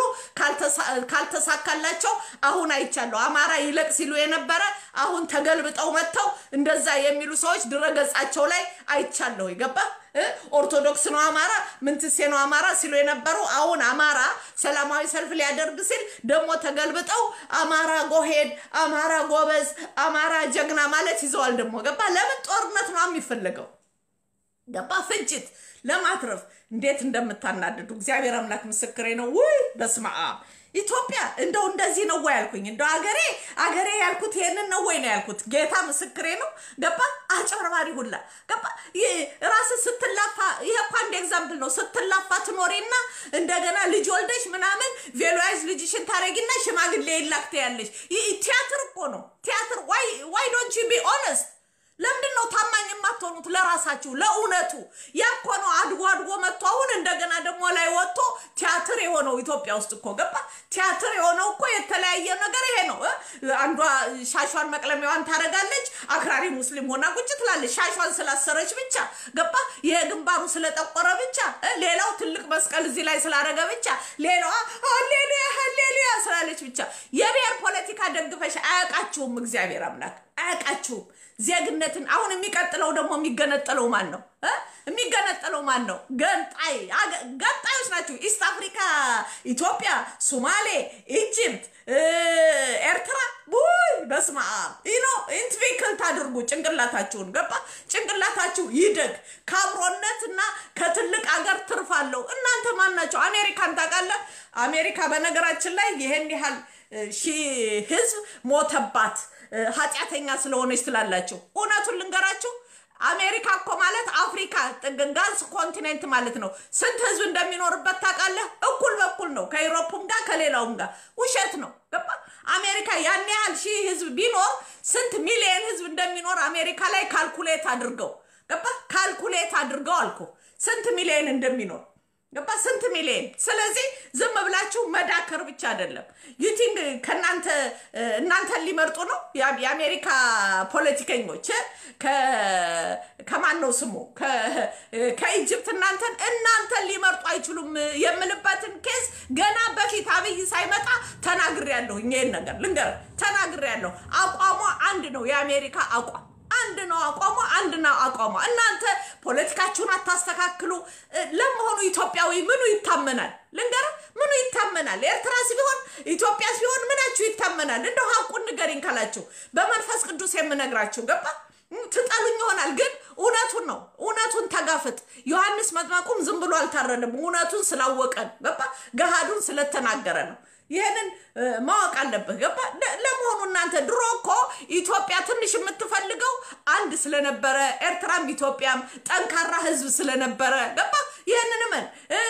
S1: ካልተሳካላቸው አሁን አይቻለሁ አማራ ይለቅ ሲሉ የነበረ አሁን ተገልብጠው መጥተው እንደዛ የሚሉ ሰዎች ድረገጻቸው ላይ አይቻለሁ ይገባ ኦርቶዶክስ ነው አማራ ምንትሴ ነው አማራ ሲሉ የነበሩ አሁን አማራ ሰላማዊ ሰልፍ ሊያደርግ ሲል ደግሞ ተገልብጠው አማራ ጎሄድ፣ አማራ ጎበዝ፣ አማራ ጀግና ማለት ይዘዋል። ደግሞ ገባ ለምን ጦርነት ነው የሚፈለገው? ገባ ፍጅት ለማትረፍ እንዴት እንደምታናድዱ እግዚአብሔር አምላክ ምስክሬ ነው። ውይ በስመ አብ ኢትዮጵያ እንደው እንደዚህ ነው ወይ ያልኩኝ? እንደው አገሬ አገሬ ያልኩት ይሄንን ነው ወይ ነው ያልኩት? ጌታ ምስክሬ ነው። ገባ አጭበርባሪ ሁላ ገባ። ራስ ስትላፋ ይሄ እኮ አንድ ኤግዛምፕል ነው። ስትላፋ ትኖሪና እንደገና ልጅ ወልደሽ ምናምን ቬሎያዝ ልጅሽን ታረጊና ሽማግሌ ይላክተ ያለሽ ቲያትር እኮ ነው ቲያትር። ዋይ ዋይ ዶንት ዩ ቢ ኦነስት ለምንድን ነው ታማኝ የማትሆኑት ለራሳችሁ ለእውነቱ? ያ እኮ ነው አድጎ አድጎ መጥቶ አሁን እንደገና ደግሞ ላይ ወጥቶ ቲያትር የሆነው ኢትዮጵያ ውስጥ እኮ ገባ። ቲያትር የሆነው እኮ የተለያየ ነገር ይሄ ነው። አንዷ ሻሿን መቅለሚያዋን ታደርጋለች፣ አክራሪ ሙስሊም ሆና ቁጭ ትላለች። ሻሿን ስላሰረች ብቻ ገባ። ይሄ ግንባሩ ስለጠቆረ ብቻ፣ ሌላው ትልቅ መስቀል እዚህ ላይ ስላደረገ ብቻ፣ ሌላዋ ሀሌሉያ ሀሌሉያ ስላለች ብቻ የብሔር ፖለቲካ ደግፈሽ አያውቃችሁም። እግዚአብሔር አምላክ አያውቃችሁም። ዜግነትን አሁን የሚቀጥለው ደግሞ የሚገነጠለው ማን ነው? የሚገነጠለው ማን ነው? ገንጣይ ገንጣዮች ናቸው። ኢስት አፍሪካ፣ ኢትዮጵያ፣ ሶማሌ፣ ኢጅፕት፣ ኤርትራ ቡይ በስመ አብ ይኖ ኢንትቪክል ታድርጉ ጭንቅላታችሁን ገባ። ጭንቅላታችሁ ይደግ። ከአብሮነት እና ከትልቅ አገር ትርፍ አለው። እናንተ ማን ናቸው? አሜሪካን ታውቃለህ? አሜሪካ በነገራችን ላይ ይሄን ያህል ሺህ ህዝብ ሞተባት ኃጢአተኛ ስለሆነች ትላላችሁ። እውነቱን ልንገራችሁ አሜሪካ እኮ ማለት አፍሪካ ጋዝ ኮንቲኔንት ማለት ነው። ስንት ህዝብ እንደሚኖርበት ታውቃለህ? እኩል በኩል ነው ከኢሮፕም ጋር ከሌላውም ጋር። ውሸት ነው ገባ። አሜሪካ ያን ያህል ሺህ ህዝብ ቢኖር ስንት ሚሊየን ህዝብ እንደሚኖር አሜሪካ ላይ ካልኩሌት አድርገው ገባ። ካልኩሌት አድርገው አልኩ ስንት ሚሊየን እንደሚኖር ገባ ስንት ሚሊዮን። ስለዚህ ዝም ብላችሁ መዳከር ብቻ አይደለም። ዩቲንግ ከእናንተ እናንተን ሊመርጡ ነው የአሜሪካ ፖለቲከኞች ከማን ነው ስሙ ከኢጅፕት እናንተን እናንተን ሊመርጡ አይችሉም የምልበትን ኬዝ ገና በፊት አብይ ሳይመጣ ተናግሬያለሁ። ይሄን ነገር ልንገር ተናግሬያለሁ። አቋሟ አንድ ነው። የአሜሪካ አቋም አንድ ነው አቋሟ፣ አንድ ነው አቋሟ። እናንተ ፖለቲካችሁን አታስተካክሉ። ለመሆኑ ኢትዮጵያዊ ምኑ ይታመናል? ልንገር፣ ምኑ ይታመናል? ኤርትራስ ቢሆን ኢትዮጵያስ ቢሆን ምናችሁ ይታመናል? እንደው ሀቁን ንገሪኝ ካላችሁ በመንፈስ ቅዱስ የምነግራችሁ ገባ። ትጠሉኝ ይሆናል ግን እውነቱን ነው። እውነቱን ተጋፍጥ። ዮሐንስ መጥመቁም ዝም ብሎ አልታረንም። እውነቱን ስላወቀን ገባ፣ ገሃዱን ስለተናገረ ነው። ይህንን ማወቅ አለብህ። ገባ። ለመሆኑ እናንተ ድሮ እኮ ኢትዮጵያ ትንሽ የምትፈልገው አንድ ስለነበረ ኤርትራም ኢትዮጵያም ጠንካራ ሕዝብ ስለነበረ ገባ። ይህንን ምን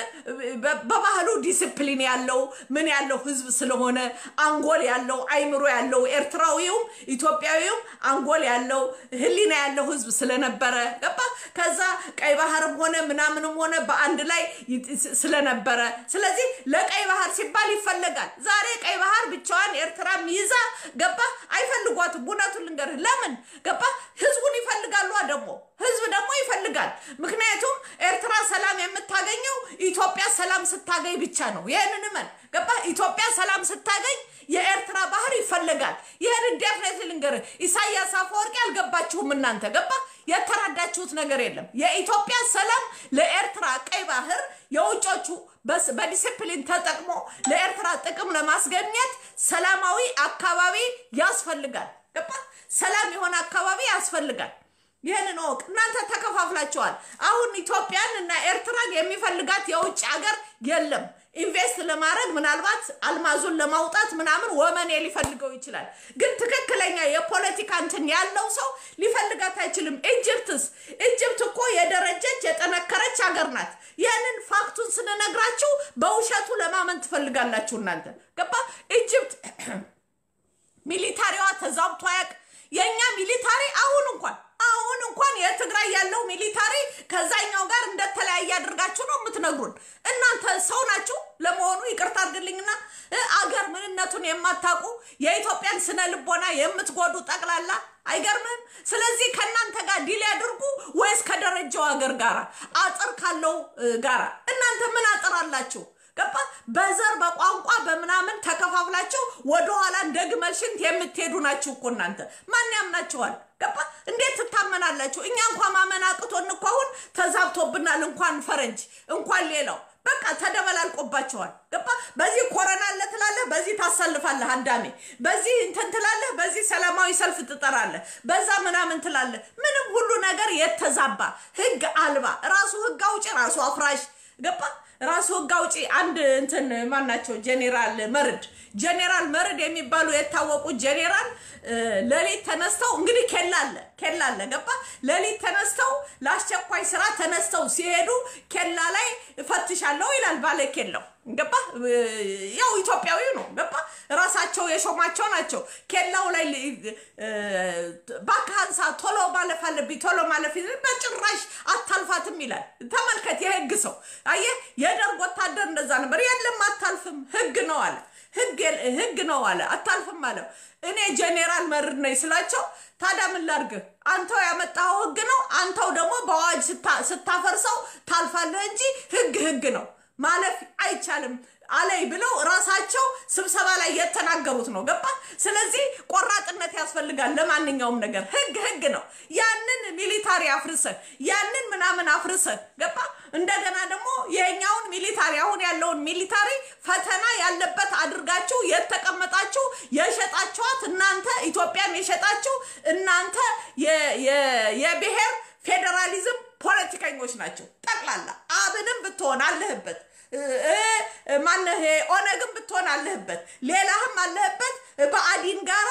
S1: በባህሉ ዲስፕሊን ያለው ምን ያለው ሕዝብ ስለሆነ አንጎል ያለው አይምሮ ያለው ኤርትራዊውም ኢትዮጵያዊውም አንጎል ያለው ሕሊና ያለው ሕዝብ ስለነበረ ገባ። ከዛ ቀይ ባህርም ሆነ ምናምንም ሆነ በአንድ ላይ ስለነበረ ስለዚህ ለቀይ ባህር ሲባል ይፈለጋል። ዛሬ ቀይ ባህር ብቻዋን ኤርትራም ይዛ ገባ አይፈልጓትም። እውነቱን ልንገርህ፣ ለምን ገባ ህዝቡን ይፈልጋሉ። ደግሞ ህዝብ ደግሞ ይፈልጋል። ምክንያቱም ኤርትራ ሰላም የምታገኘው ኢትዮጵያ ሰላም ስታገኝ ብቻ ነው። ይህንን እመን ገባ። ኢትዮጵያ ሰላም ስታገኝ የኤርትራ ባህር ይፈለጋል። ይህን ዴፍኔት ልንገርህ፣ ኢሳያስ አፈወርቂ አልገባችሁም እናንተ ገባ። የተረዳችሁት ነገር የለም። የኢትዮጵያ ሰላም ለኤርትራ ቀይ ባህር የውጮቹ በዲሲፕሊን ተጠቅሞ ለኤርትራ ጥቅም ለማስገኘት ሰላማዊ አካባቢ ያስፈልጋል። ገባ? ሰላም የሆነ አካባቢ ያስፈልጋል። ይህንን እወቅ። እናንተ ተከፋፍላችኋል። አሁን ኢትዮጵያን እና ኤርትራን የሚፈልጋት የውጭ ሀገር የለም። ኢንቨስት ለማድረግ ምናልባት አልማዙን ለማውጣት ምናምን ወመኔ ሊፈልገው ይችላል። ግን ትክክለኛ የፖለቲካ እንትን ያለው ሰው ሊፈልጋት አይችልም። ኢጅፕትስ ኢጅፕት እኮ የደረጀች የጠነከረች ሀገር ናት። ያንን ፋክቱን ስንነግራችሁ በውሸቱ ለማመን ትፈልጋላችሁ እናንተ ገባ። ኢጅፕት ሚሊታሪዋ ተዛብቶ አያውቅ። የእኛ ሚሊታሪ አሁን እንኳን አሁን እንኳን የትግራይ ያለው ሚሊታሪ ከዛኛው ጋር እንደተለያየ አድርጋችሁ ነው የምትነግሩን። እናንተ ሰው ናችሁ ለመሆኑ? ይቅርታ አድርግልኝና አገር ምንነቱን የማታውቁ የኢትዮጵያን ስነ ልቦና የምትጎዱ ጠቅላላ አይገርምም? ስለዚህ ከእናንተ ጋር ዲል ያድርጉ ወይስ ከደረጃው ሀገር ጋራ አጥር ካለው ጋራ? እናንተ ምን አጥር አላችሁ? ገባ በዘር በቋንቋ በምናምን ተከፋፍላችሁ ወደኋላ እንደ ግመል ሽንት የምትሄዱ ናችሁ እኮ እናንተ። ማን ያምናችኋል? ገባ እንዴት ትታመናላችሁ? እኛ እንኳን ማመን አቅቶን እኮ አሁን ተዛብቶብናል። እንኳን ፈረንጅ እንኳን ሌላው በቃ ተደበላልቆባቸዋል። ገባ በዚህ ኮረና አለ ትላለህ፣ በዚህ ታሰልፋለህ አዳሜ፣ በዚህ እንትን ትላለህ፣ በዚህ ሰላማዊ ሰልፍ ትጠራለህ፣ በዛ ምናምን ትላለህ። ምንም ሁሉ ነገር የተዛባ ህግ አልባ ራሱ ህግ አውጪ ራሱ አፍራሽ ገባ ራሱ ህግ አውጪ አንድ እንትን ማን ናቸው? ጄኔራል መርድ ጄኔራል መርድ የሚባሉ የታወቁ ጄኔራል ሌሊት ተነስተው እንግዲህ ኬላ አለ ኬላ አለ ገባ ሌሊት ተነስተው ለአስቸኳይ ስራ ተነስተው ሲሄዱ ኬላ ላይ እፈትሻለሁ ይላል ባለ ኬላው ገባ ያው ኢትዮጵያዊ ነው ገባ ራሳቸው የሾማቸው ናቸው ኬላው ላይ ባካንሳ ቶሎ ማለፍ አለብኝ ቶሎ ማለፍ በጭራሽ አታልፋትም ይላል ተመልከት የህግ ሰው አየህ የደርግ ወታደር እንደዛ ነበር የለም አታልፍም ህግ ነው አለ ህግ ነው አለ። አታልፍም አለው። እኔ ጄኔራል መርድ ነኝ ስላቸው ታዲያ ምን ላድርግህ? አንተው ያመጣኸው ህግ ነው። አንተው ደግሞ በአዋጅ ስታፈርሰው ታልፋለህ እንጂ ህግ ህግ ነው ማለፍ አይቻልም አለይ ብለው ራሳቸው ስብሰባ ላይ የተናገሩት ነው። ገባ? ስለዚህ ቆራጥነት ያስፈልጋል ለማንኛውም ነገር። ህግ ህግ ነው። ያንን ሚሊታሪ አፍርሰን ያንን ምናምን አፍርሰን ገባ? እንደገና ደግሞ የኛውን ሚሊታሪ አሁን ያለውን ሚሊታሪ ፈተና ያለበት አድርጋችሁ የተቀመጣችሁ የሸጣችኋት እናንተ ኢትዮጵያን የሸጣችሁ እናንተ የብሔር ፌዴራሊዝም ፖለቲከኞች ናቸው ጠቅላላ። አብንም ብትሆን አለህበት ማነህ ኦነግም ብትሆን አለህበት፣ ሌላህም አለህበት። በአዲን ጋራ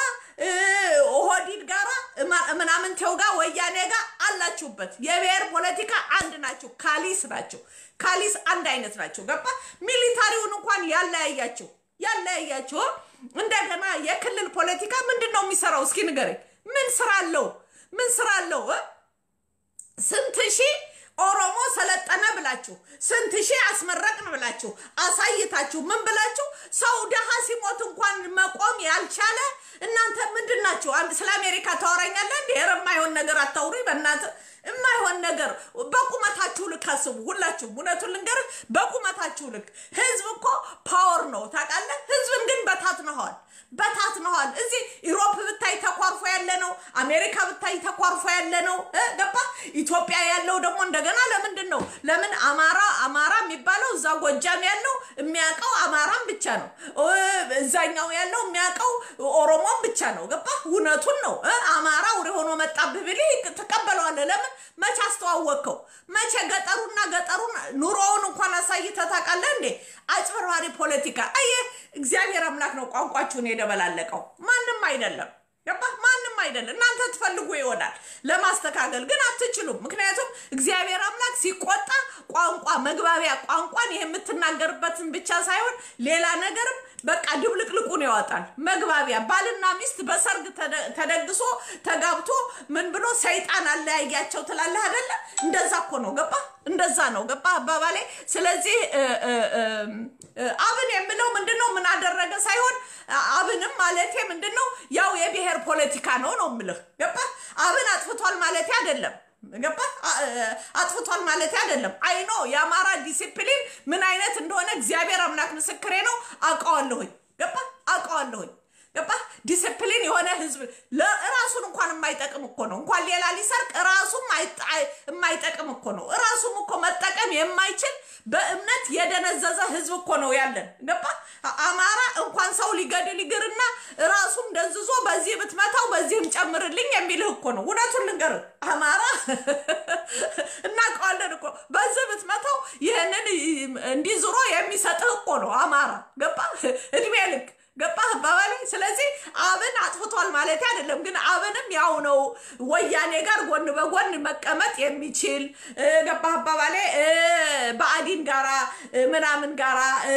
S1: ኦህዲድ ጋራ ምናምን ቴው ጋር ወያኔ ጋር አላችሁበት። የብሔር ፖለቲካ አንድ ናቸው። ካሊስ ናቸው። ካሊስ አንድ አይነት ናቸው። ገባ? ሚሊታሪውን እንኳን ያለያያቸው ያለያያቸው። እንደገና የክልል ፖለቲካ ምንድን ነው የሚሰራው? እስኪ ንገረኝ። ምን ስራ አለው? ምን ስራ አለው? ስንት ሺህ ኦሮሞ ሰለጠነ ብላችሁ ስንት ሺህ አስመረቅን ብላችሁ አሳይታችሁ ምን ብላችሁ ሰው ደሃ ሲሞት እንኳን መቆም ያልቻለ እናንተ ምንድን ናችሁ? አንድ ስለ አሜሪካ ታወራኛለህ እንዴ? ኧረ የማይሆን ነገር አታውሪ በእናትህ የማይሆን ነገር በቁመታችሁ ልክ አስቡ። ሁላችሁም እውነቱን ልንገርህ፣ በቁመታችሁ ልክ ህዝብ እኮ ፓወር ነው ታውቃለህ። ህዝብን ግን በታትነዋል በታትነዋል። እዚህ ኢሮፕ ብታይ ተኳርፎ ያለ ነው። አሜሪካ ብታይ ተኳርፎ ያለ ነው። ገባ? ኢትዮጵያ ያለው ደግሞ እንደገና ለምንድን ነው ለምን አማራ አማራ የሚባለው እዛ ጎጃም ያለው የሚያውቀው አማራም ብቻ ነው። እዛኛው ያለው የሚያውቀው ኦሮሞም ብቻ ነው። ገባ? እውነቱን ነው። አማራ ውሬ ሆኖ መጣብህ ብልህ ትቀበለዋለህ። ለምን መቼ አስተዋወቅከው? መቼ ገጠሩና ገጠሩን ኑሮውን እንኳን አሳይተህ ታውቃለህ እንዴ? አጭበርባሪ ፖለቲካ። አየህ፣ እግዚአብሔር አምላክ ነው ቋንቋችሁን የደበላለቀው፣ ማንም አይደለም። ገባ? ማንም አይደለም። እናንተ ትፈልጉ ይሆናል ለማስተካከል ግን አትችሉም። ምክንያቱም እግዚአብሔር አምላክ ሲቆጣ ቋንቋ መግባቢያ ቋንቋን ይህ የምትናገርበትን ብቻ ሳይሆን ሌላ ነገርም በቃ ድብልቅልቁን ያወጣል። መግባቢያ ባልና ሚስት በሰርግ ተደግሶ ተጋብቶ ምን ብሎ ሰይጣን አለያያቸው ትላለህ አይደለ? እንደዛ እኮ ነው። ገባ? እንደዛ ነው። ገባ አባባሌ። ስለዚህ አብን የምለው ምንድን ነው ምን አደረገ ሳይሆን አብንም ማለቴ ምንድን ነው ያው የብሔር ፖለቲካ ነው ነው የምልህ። ገባ? አብን አጥፍቷል ማለቴ አይደለም። ገባ? አጥፍቷል ማለት አይደለም። አይኖ የአማራ ዲሲፕሊን ምን አይነት እንደሆነ እግዚአብሔር አምላክ ምስክሬ ነው። አውቀዋለሁኝ። ገባ? አውቀዋለሁኝ። ገባ? ዲሲፕሊን የሆነ ህዝብ ለራሱን እንኳን የማይጠቅም እኮ ነው። እንኳን ሌላ ሊሰርቅ ራሱም የማይጠቅም እኮ ነው። ራሱም እኮ መጠቀም የማይችል በእምነት የደነዘዘ ህዝብ እኮ ነው ያለን። ገባ? አማራ እንኳን ሰው ሊገድል ይግርና ራሱም ደንዝዞ በዚህ ብትመታው በዚህም ጨምርልኝ የሚልህ እኮ ነው። እውነቱን ልንገርህ አማራ እናውቀዋለን እኮ በዚህ ብትመታው ይህንን እንዲህ ዙሮ የሚሰጥህ እኮ ነው አማራ። ገባ? እድሜ ልክ ገባህ አባባሌ? ስለዚህ አብን አጥፍቷል ማለት አይደለም፣ ግን አብንም ያው ነው ወያኔ ጋር ጎን በጎን መቀመጥ የሚችል ገባህ አባባሌ? በአዲን ጋራ ምናምን ጋራ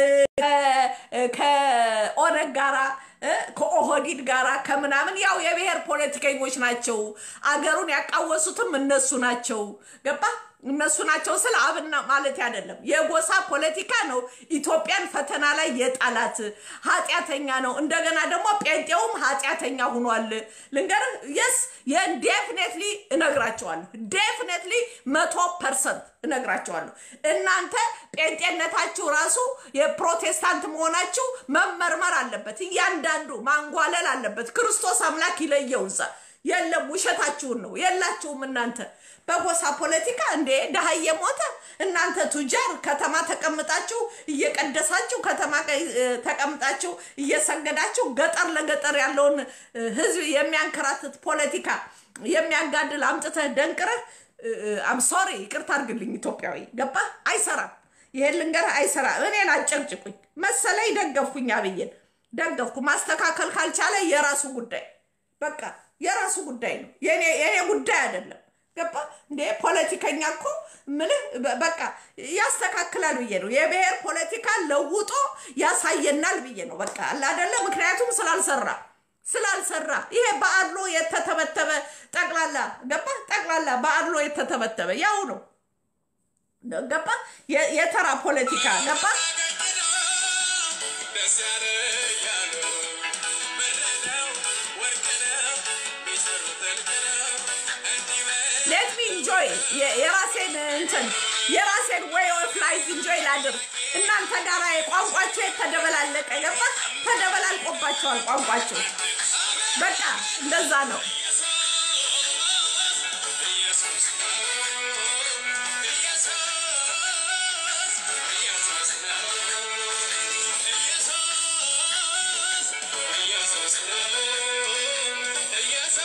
S1: ከኦነግ ጋራ ከኦህዲድ ጋራ ከምናምን ያው የብሔር ፖለቲከኞች ናቸው። አገሩን ያቃወሱትም እነሱ ናቸው። ገባ እነሱ ናቸው ስለ አብና ማለት አይደለም። የጎሳ ፖለቲካ ነው ኢትዮጵያን ፈተና ላይ የጣላት ኃጢአተኛ ነው። እንደገና ደግሞ ጴንጤውም ኃጢአተኛ ሁኗል። ልንገርህ የስ የዴፍኔትሊ እነግራቸዋለሁ። ዴፍኔትሊ መቶ ፐርሰንት እነግራቸዋለሁ። እናንተ ጴንጤነታችሁ ራሱ የፕሮቴስታንት መሆናችሁ መመርመር አለበት። እያንዳንዱ ማንጓለል አለበት። ክርስቶስ አምላክ ይለየው እዛ የለም ውሸታችሁን ነው የላችሁም እናንተ በጎሳ ፖለቲካ እንዴ ድሃ እየሞተ እናንተ ቱጃር ከተማ ተቀምጣችሁ እየቀደሳችሁ ከተማ ተቀምጣችሁ እየሰገዳችሁ ገጠር ለገጠር ያለውን ህዝብ የሚያንከራትት ፖለቲካ የሚያጋድል አምጥተህ ደንቅረህ አም ሶሪ ይቅርታ አድርግልኝ ኢትዮጵያዊ ገባ አይሰራም ይሄን ልንገርህ አይሰራም እኔን አጨቅጭቁኝ መሰለኝ ደገፍኩኝ አብይን ደገፍኩ ማስተካከል ካልቻለ የራሱ ጉዳይ በቃ የራሱ ጉዳይ ነው የኔ ጉዳይ አይደለም ገባ እንዴ ፖለቲከኛ እኮ ምልህ በቃ ያስተካክላል ብዬ ነው የብሔር ፖለቲካ ለውጦ ያሳየናል ብዬ ነው በቃ አለ አይደለ ምክንያቱም ስላልሰራ ስላልሰራ ይሄ በአድሎ የተተበተበ ጠቅላላ ገባ ጠቅላላ በአድሎ የተተበተበ ያው ነው ገባ የተራ ፖለቲካ ገባ
S2: ደስ ያለ እያሉ ብር ነው ወርቅ ነው ቢሰሩት እልቅ ነው እንዲህ በል
S1: ሌት ሚ ኢንጆይ የራሴን እንትን የራሴን ዌይ ኦፍ ላይፍ ኢንጆይ ላድር። እናንተ ጋር ቋንቋቸው የተደበላለቀ ገባ ተደበላልቆባቸዋል ቋንቋቸው። በቃ እንደዛ ነው።
S2: ኢየሱስ ነው ኢየሱስ ኢየሱስ ነው ኢየሱስ ኢየሱስ ነው ኢየሱስ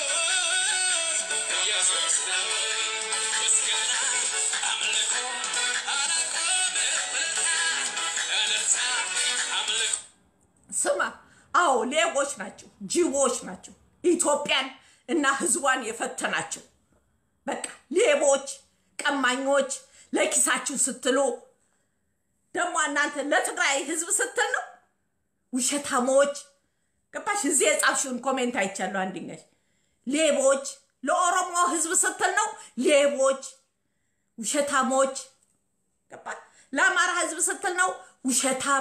S2: ኢየሱስ ነው ምስጋና አምልኮ አላቆም እልልታ እልልታ አምልኮ
S1: ስማ፣ አዎ ሌቦች ናቸው፣ ጅቦች ናቸው። ኢትዮጵያን እና ሕዝቧን የፈተናቸው በቃ ሌቦች፣ ቀማኞች፣ ለኪሳችሁ ስትሉ ደግሞ እናንተ ለትግራይ ሕዝብ ስትል ነው ውሸታሞች። ገባሽ? እዚህ የጻፍሽውን ኮሜንት አይቻለሁ። አንድኛሽ ሌቦች፣ ለኦሮሞ ሕዝብ ስትል ነው ሌቦች፣ ውሸታሞች። ገባ? ለአማራ ሕዝብ ስትል ነው ውሸታም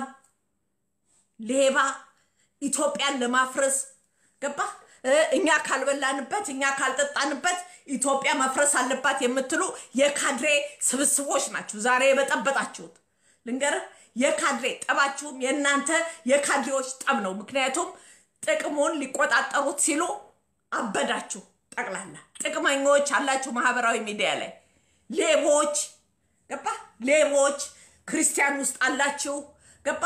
S1: ሌባ ኢትዮጵያን ለማፍረስ ገባ። እኛ ካልበላንበት እኛ ካልጠጣንበት ኢትዮጵያ መፍረስ አለባት የምትሉ የካድሬ ስብስቦች ናችሁ ዛሬ የበጠበጣችሁት። ልንገርህ፣ የካድሬ ጠባችሁም የእናንተ የካድሬዎች ጠብ ነው። ምክንያቱም ጥቅሙን ሊቆጣጠሩት ሲሉ አበዳችሁ። ጠቅላላ ጥቅመኞች አላችሁ ማህበራዊ ሚዲያ ላይ ሌቦች ገባ ሌቦች ክርስቲያን ውስጥ አላችሁ ገባ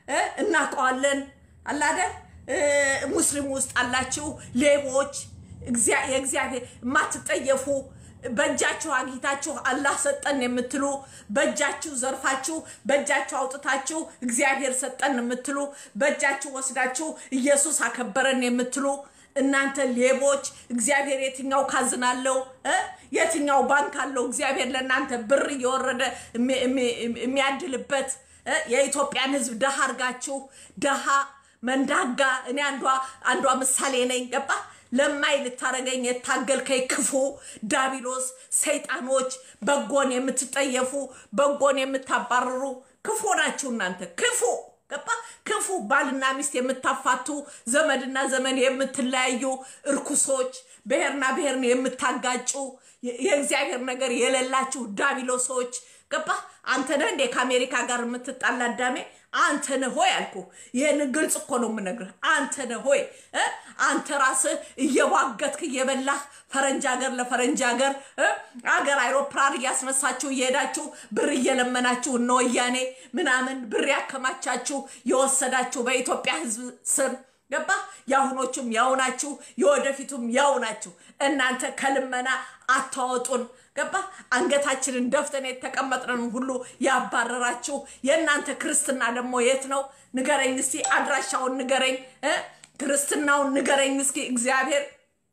S1: እናውቀዋለን አላደ ሙስሊም ውስጥ አላችሁ ሌቦች እግዚአ- የእግዚአብሔር የማትጠየፉ በእጃችሁ አግኝታችሁ አላህ ሰጠን የምትሉ በእጃችሁ ዘርፋችሁ በእጃችሁ አውጥታችሁ እግዚአብሔር ሰጠን የምትሉ በእጃችሁ ወስዳችሁ ኢየሱስ አከበረን የምትሉ እናንተ ሌቦች እግዚአብሔር የትኛው ካዝና አለው እ? የትኛው ባንክ አለው እግዚአብሔር ለእናንተ ብር እየወረደ የሚ- የሚ- የሚያድልበት እ? የኢትዮጵያን ሕዝብ ደሃ አርጋችሁ ደሃ መንዳጋ እኔ አንዷ አንዷ ምሳሌ ነኝ ገባ ለማይ ልታረገኝ የታገልከኝ ክፉ ዳቢሎስ ሰይጣኖች በጎን የምትጠየፉ በጎን የምታባርሩ ክፉ ናችሁ እናንተ ክፉ ገባ ክፉ ባልና ሚስት የምታፋቱ ዘመድና ዘመን የምትለያዩ እርኩሶች ብሔርና ብሔርን የምታጋጩ የ- የእግዚአብሔር ነገር የሌላችሁ ዳቢሎሶች ገባ አንተ ነህ እንዴ ከአሜሪካ ጋር የምትጣላ አዳሜ አንተ ነህ ሆይ አልኩ ይህን ግልጽ እኮ ነው የምነግርህ አንተ ነህ ሆይ እ? አንተ ራስህ እየዋገትክ እየበላህ ፈረንጅ ሀገር ለፈረንጅ ሀገር እ? አገር አይሮፕላን እያስነሳችሁ እየሄዳችሁ ብር እየለመናችሁ እነ ወያኔ ምናምን ብር ያከማቻችሁ የወሰዳችሁ በኢትዮጵያ ህዝብ ስም ገባ የአሁኖቹም ያው ናችሁ የወደፊቱም ያው ናችሁ እናንተ ከልመና አታወጡን ገባ አንገታችንን ደፍተን የተቀመጥንን ሁሉ ያባረራችሁ የእናንተ ክርስትና ደግሞ የት ነው ንገረኝ እስቲ አድራሻውን ንገረኝ እ? ክርስትናውን ንገረኝ እስኪ እግዚአብሔር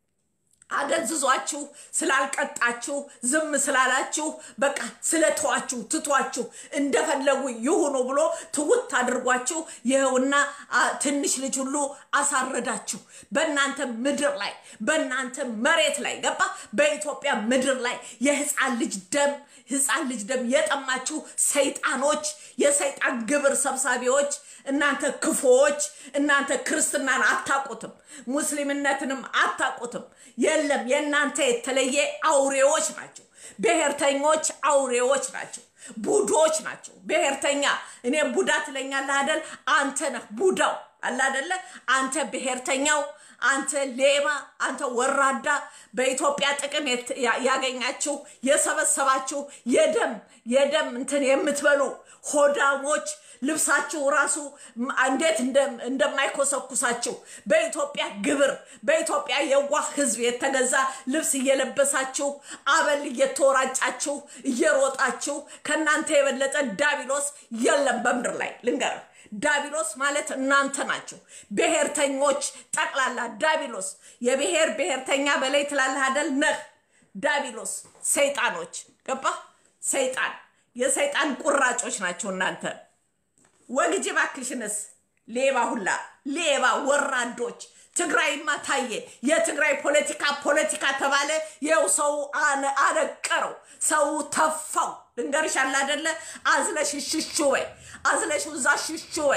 S1: አደንዝዟችሁ ስላልቀጣችሁ ዝም ስላላችሁ በቃ ስለተዋችሁ ትቷችሁ እንደፈለጉ ይሁኑ ብሎ ትውት አድርጓችሁ ይኸውና አ፣ ትንሽ ልጅ ሁሉ አሳረዳችሁ በእናንተ ምድር ላይ በእናንተ መሬት ላይ ገባ በኢትዮጵያ ምድር ላይ የህፃን ልጅ ደም ህፃን ልጅ ደም የጠማችሁ ሰይጣኖች የሰይጣን ግብር ሰብሳቢዎች እናንተ ክፉዎች እናንተ ክርስትናን አታውቁትም ሙስሊምነትንም አታውቁትም የለም የእናንተ የተለየ አውሬዎች ናቸው ብሔርተኞች አውሬዎች ናቸው ቡዶች ናቸው ብሔርተኛ እኔ ቡዳ ትለኛለህ አደል አንተ ነህ ቡዳው አለ አደለ አንተ ብሔርተኛው አንተ ሌባ አንተ ወራዳ በኢትዮጵያ ጥቅም የት- ያ- ያገኛችሁ የሰበሰባችሁ የደም የደም እንትን የምትበሉ ሆዳሞች ልብሳችሁ ራሱ ም- እንዴት እንደ- እንደማይኮሰኩሳችሁ በኢትዮጵያ ግብር በኢትዮጵያ የዋህ ህዝብ የተገዛ ልብስ እየለበሳችሁ አበል እየተወራጫችሁ እየሮጣችሁ ከእናንተ የበለጠ ዳቢሎስ የለም በምድር ላይ ልንገርህ ዳቢሎስ ማለት እናንተ ናቸው ብሔርተኞች ጠቅላላ ዳቢሎስ የብሔር ብሔርተኛ በላይ ትላለህ አደል ነህ ዳቢሎስ ሰይጣኖች ገባ ሰይጣን የሰይጣን ቁራጮች ናቸው እናንተ ወግጅ ባክሽንስ ሌባ ሁላ ሌባ ወራዶች ትግራይማ ታየ የትግራይ ፖለቲካ ፖለቲካ ተባለ ይኸው ሰው አነ- አነቀረው ሰው ተፋው ልንገርሽ አለ አደለ አዝለሽ ሽሹ ወይ አዝለሽ እዛ ሽሹ ወይ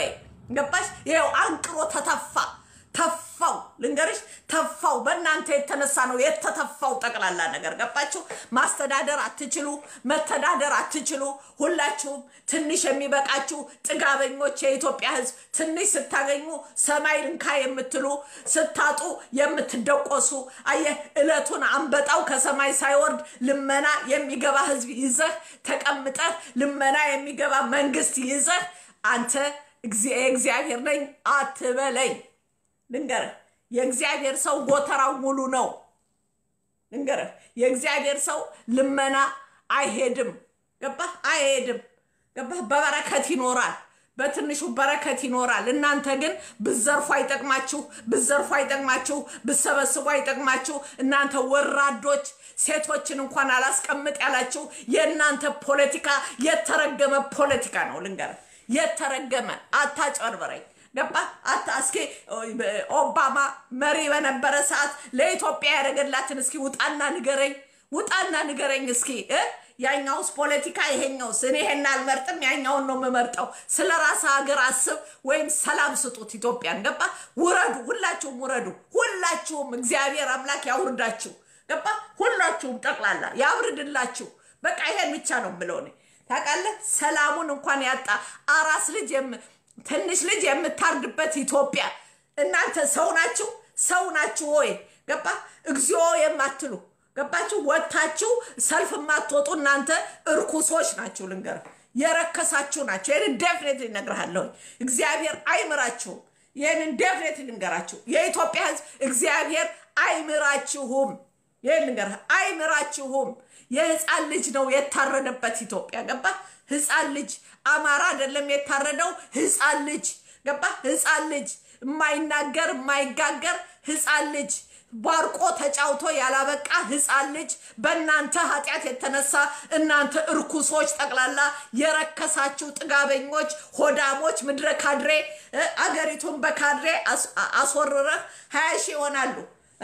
S1: ገባሽ? ይኸው አንቅሮ ተተፋ ተፋው ልንገርሽ፣ ተፋው። በእናንተ የተነሳ ነው የተተፋው ጠቅላላ ነገር ገባችሁ? ማስተዳደር አትችሉ፣ መተዳደር አትችሉ። ሁላችሁም ትንሽ የሚበቃችሁ ጥጋበኞች፣ የኢትዮጵያ ሕዝብ ትንሽ ስታገኙ ሰማይ ልንካ የምትሉ ስታጡ የምትደቆሱ አየህ፣ እለቱን አንበጣው ከሰማይ ሳይወርድ ልመና የሚገባ ሕዝብ ይዘህ ተቀምጠህ ልመና የሚገባ መንግስት ይዘህ አንተ እግዚአብሔር ነኝ አትበለኝ። ልንገርህ የእግዚአብሔር ሰው ጎተራው ሙሉ ነው። ልንገርህ የእግዚአብሔር ሰው ልመና አይሄድም። ገባህ? አይሄድም። ገባህ? በበረከት ይኖራል። በትንሹ በረከት ይኖራል። እናንተ ግን ብዘርፉ አይጠቅማችሁ፣ ብዘርፉ አይጠቅማችሁ፣ ብሰበስቡ አይጠቅማችሁ። እናንተ ወራዶች ሴቶችን እንኳን አላስቀምጥ ያላችሁ የእናንተ ፖለቲካ የተረገመ ፖለቲካ ነው። ልንገርህ የተረገመ አታጨርበረኝ። ገባ አታ እስኪ ኦባማ መሪ በነበረ ሰዓት ለኢትዮጵያ ያደረገላትን እስኪ ውጣና ንገረኝ፣ ውጣና ንገረኝ እስኪ እ ያኛውስ ፖለቲካ ይሄኛውስ? እኔ ይሄን አልመርጥም፣ ያኛውን ነው የምመርጠው። ስለ ራስ ሀገር አስብ፣ ወይም ሰላም ስጡት ኢትዮጵያን። ገባ ውረዱ፣ ሁላችሁም ውረዱ፣ ሁላችሁም እግዚአብሔር አምላክ ያውርዳችሁ። ገባ ሁላችሁም ጠቅላላ ያውርድላችሁ። በቃ ይሄን ብቻ ነው የምለው እኔ ታውቃለህ። ሰላሙን እንኳን ያጣ አራስ ልጅ ትንሽ ልጅ የምታርድበት ኢትዮጵያ። እናንተ ሰው ናችሁ? ሰው ናችሁ ወይ? ገባ እግዚኦ የማትሉ ገባችሁ? ወጥታችሁ ሰልፍ የማትወጡ እናንተ እርኩሶች ናችሁ። ልንገር የረከሳችሁ ናቸው። ይህንን ዴፍኔት እነግርሃለሁ። እግዚአብሔር አይምራችሁም። ይህንን ዴፍኔት ልንገራችሁ። የኢትዮጵያ ሕዝብ እግዚአብሔር አይምራችሁም። ይህን ልንገርህ፣ አይምራችሁም። የህፃን ልጅ ነው የታረደበት ኢትዮጵያ ገባ ህፃን ልጅ አማራ አይደለም የታረደው ህፃን ልጅ ገባ ህፃን ልጅ የማይናገር የማይጋገር ህፃን ልጅ ባርቆ ተጫውቶ ያላበቃ ህፃን ልጅ በእናንተ ኃጢአት የተነሳ እናንተ እርኩሶች ጠቅላላ የረከሳችሁ ጥጋበኞች ሆዳሞች ምድረ ካድሬ አገሪቱን በካድሬ አስወርረህ ሀያ ሺህ ይሆናሉ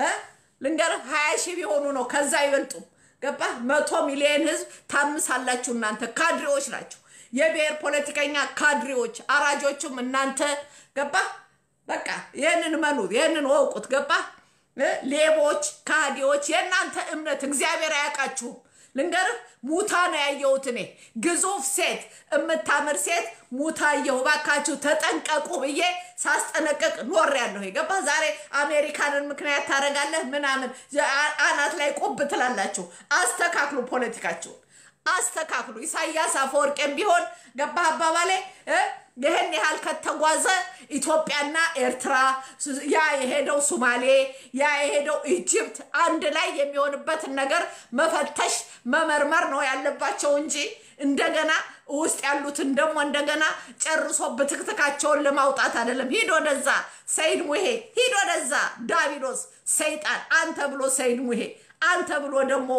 S1: ልንገርህ ሀያ ሺህ ቢሆኑ ነው ከዛ አይበልጡም ገባ መቶ ሚሊዮን ህዝብ ታምሳላችሁ እናንተ ካድሬዎች ናችሁ የብሔር ፖለቲከኛ ካድሬዎች አራጆቹም እናንተ ገባ በቃ ይህንን መኑ ይህንን ወቁት ገባ ሌቦች ካዲዎች የእናንተ እምነት እግዚአብሔር አያውቃችሁም ልንገርህ ሙታ ነው ያየሁት እኔ ግዙፍ ሴት የምታምር ሴት ሙታ አየሁ ባካችሁ ተጠንቀቁ ብዬ ሳስጠነቀቅ ኖር ያለሁ ገባ ዛሬ አሜሪካንን ምክንያት ታደርጋለህ ምናምን አናት ላይ ቁብ ትላላችሁ አስተካክሉ ፖለቲካችሁን አስተካክሉ ኢሳያስ አፈወርቄም ቢሆን ገባ አባባሌ ይህን ያህል ከተጓዘ ኢትዮጵያና ኤርትራ ያ የሄደው ሱማሌ ያ የሄደው ኢጅፕት አንድ ላይ የሚሆንበትን ነገር መፈተሽ መመርመር ነው ያለባቸው እንጂ እንደገና ውስጥ ያሉትን ደግሞ እንደገና ጨርሶ ብትክትካቸውን ለማውጣት አይደለም። ሂድ ወደዛ ሰይድ ሙሄ፣ ሂድ ወደዛ ዳቢሎስ ሰይጣን፣ አንተ ብሎ ሰይድ ሙሄ፣ አንተ ብሎ ደግሞ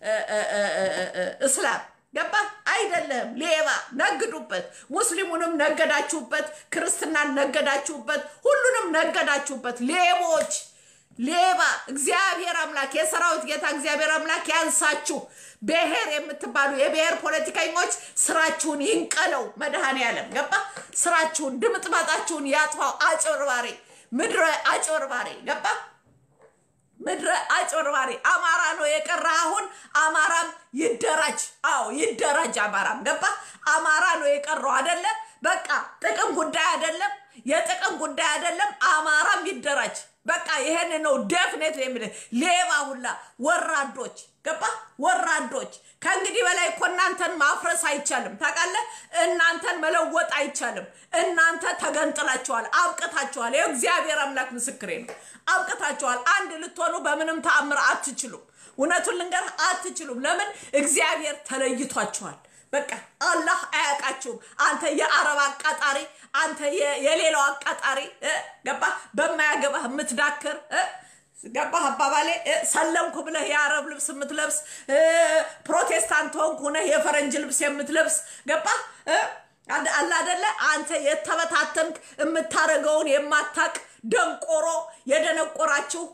S1: እስላም ገባ አይደለም። ሌባ ነግዱበት። ሙስሊሙንም ነገዳችሁበት፣ ክርስትናን ነገዳችሁበት፣ ሁሉንም ነገዳችሁበት። ሌቦች ሌባ እግዚአብሔር አምላክ የሰራዊት ጌታ እግዚአብሔር አምላክ ያንሳችሁ። ብሔር የምትባሉ የብሔር ፖለቲከኞች ስራችሁን ይንቀለው መድኃኔ ዓለም ገባ ስራችሁን ድምጥማጣችሁን ያጥፋው። አጭበርባሪ ምድረ አጭበርባሪ ገባ ምድረ አጭበርባሪ አማራ ነው የቀረ። አሁን አማራም ይደራጅ። አዎ ይደራጅ። አማራም ገባ አማራ ነው የቀረው አደለ? በቃ ጥቅም ጉዳይ አይደለም፣ የጥቅም ጉዳይ አይደለም። አማራም ይደራጅ። በቃ ይሄን ነው ደፍኔት የሚል ሌባ ሁላ ወራዶች ገባ ወራዶች። ከእንግዲህ በላይ እኮ እናንተን ማፍረስ አይቻልም። ታውቃለህ? እናንተን መለወጥ አይቻልም። እናንተ ተገንጥላችኋል፣ አብቅታችኋል። ይኸው እግዚአብሔር አምላክ ምስክሬ ነው። አብቅታችኋል። አንድ ልትሆኑ በምንም ተአምር አትችሉም። እውነቱን ልንገር አትችሉም። ለምን? እግዚአብሔር ተለይቷችኋል። በቃ አላህ አያውቃችሁም። አንተ የአረብ አቃጣሪ፣ አንተ የሌላው አቃጣሪ ገባ በማያገባህ የምትዳክር ገባህ አባባሌ ሰለምኩ ብለህ የአረብ ልብስ የምትለብስ ፕሮቴስታንት ሆንኩ ሁነህ የፈረንጅ ልብስ የምትለብስ ገባህ አላ አደለ አንተ የተበታተንክ የምታደርገውን የማታቅ ደንቆሮ የደነቆራችሁ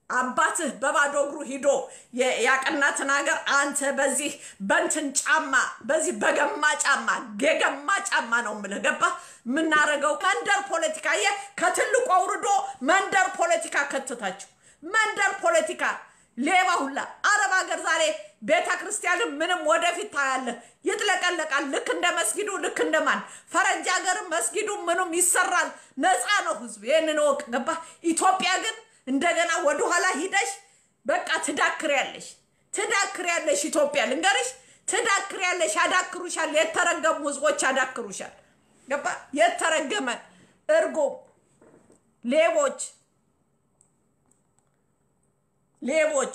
S1: አባትህ በባዶ እግሩ ሂዶ የ- ያቀናትን ሀገር አንተ በዚህ በንትን ጫማ በዚህ በገማ ጫማ የገማ ጫማ ነው የምልህ። ገባህ? የምናደርገው መንደር ፖለቲካ የ ከትልቁ አውርዶ መንደር ፖለቲካ ከተታችሁ መንደር ፖለቲካ ሌባ ሁላ አረብ ሀገር ዛሬ ቤተ ክርስቲያንም ምንም ወደፊት ታያለህ፣ ይጥለቀለቃል። ልክ እንደ መስጊዱ ልክ እንደማን ፈረንጅ ሀገርም መስጊዱ ምኑም ይሰራል። ነፃ ነው ህዝብ። ይህንን እወቅ። ገባህ? ኢትዮጵያ ግን እንደገና ወደኋላ ሂደሽ በቃ ትዳክሪያለሽ፣ ትዳክሪያለሽ። ኢትዮጵያ ልንገርሽ፣ ትዳክሪያለሽ። ያዳክሩሻል። የተረገሙ ህዝቦች ያዳክሩሻል። ገባህ? የተረገመ እርጎም ሌቦች ሌቦች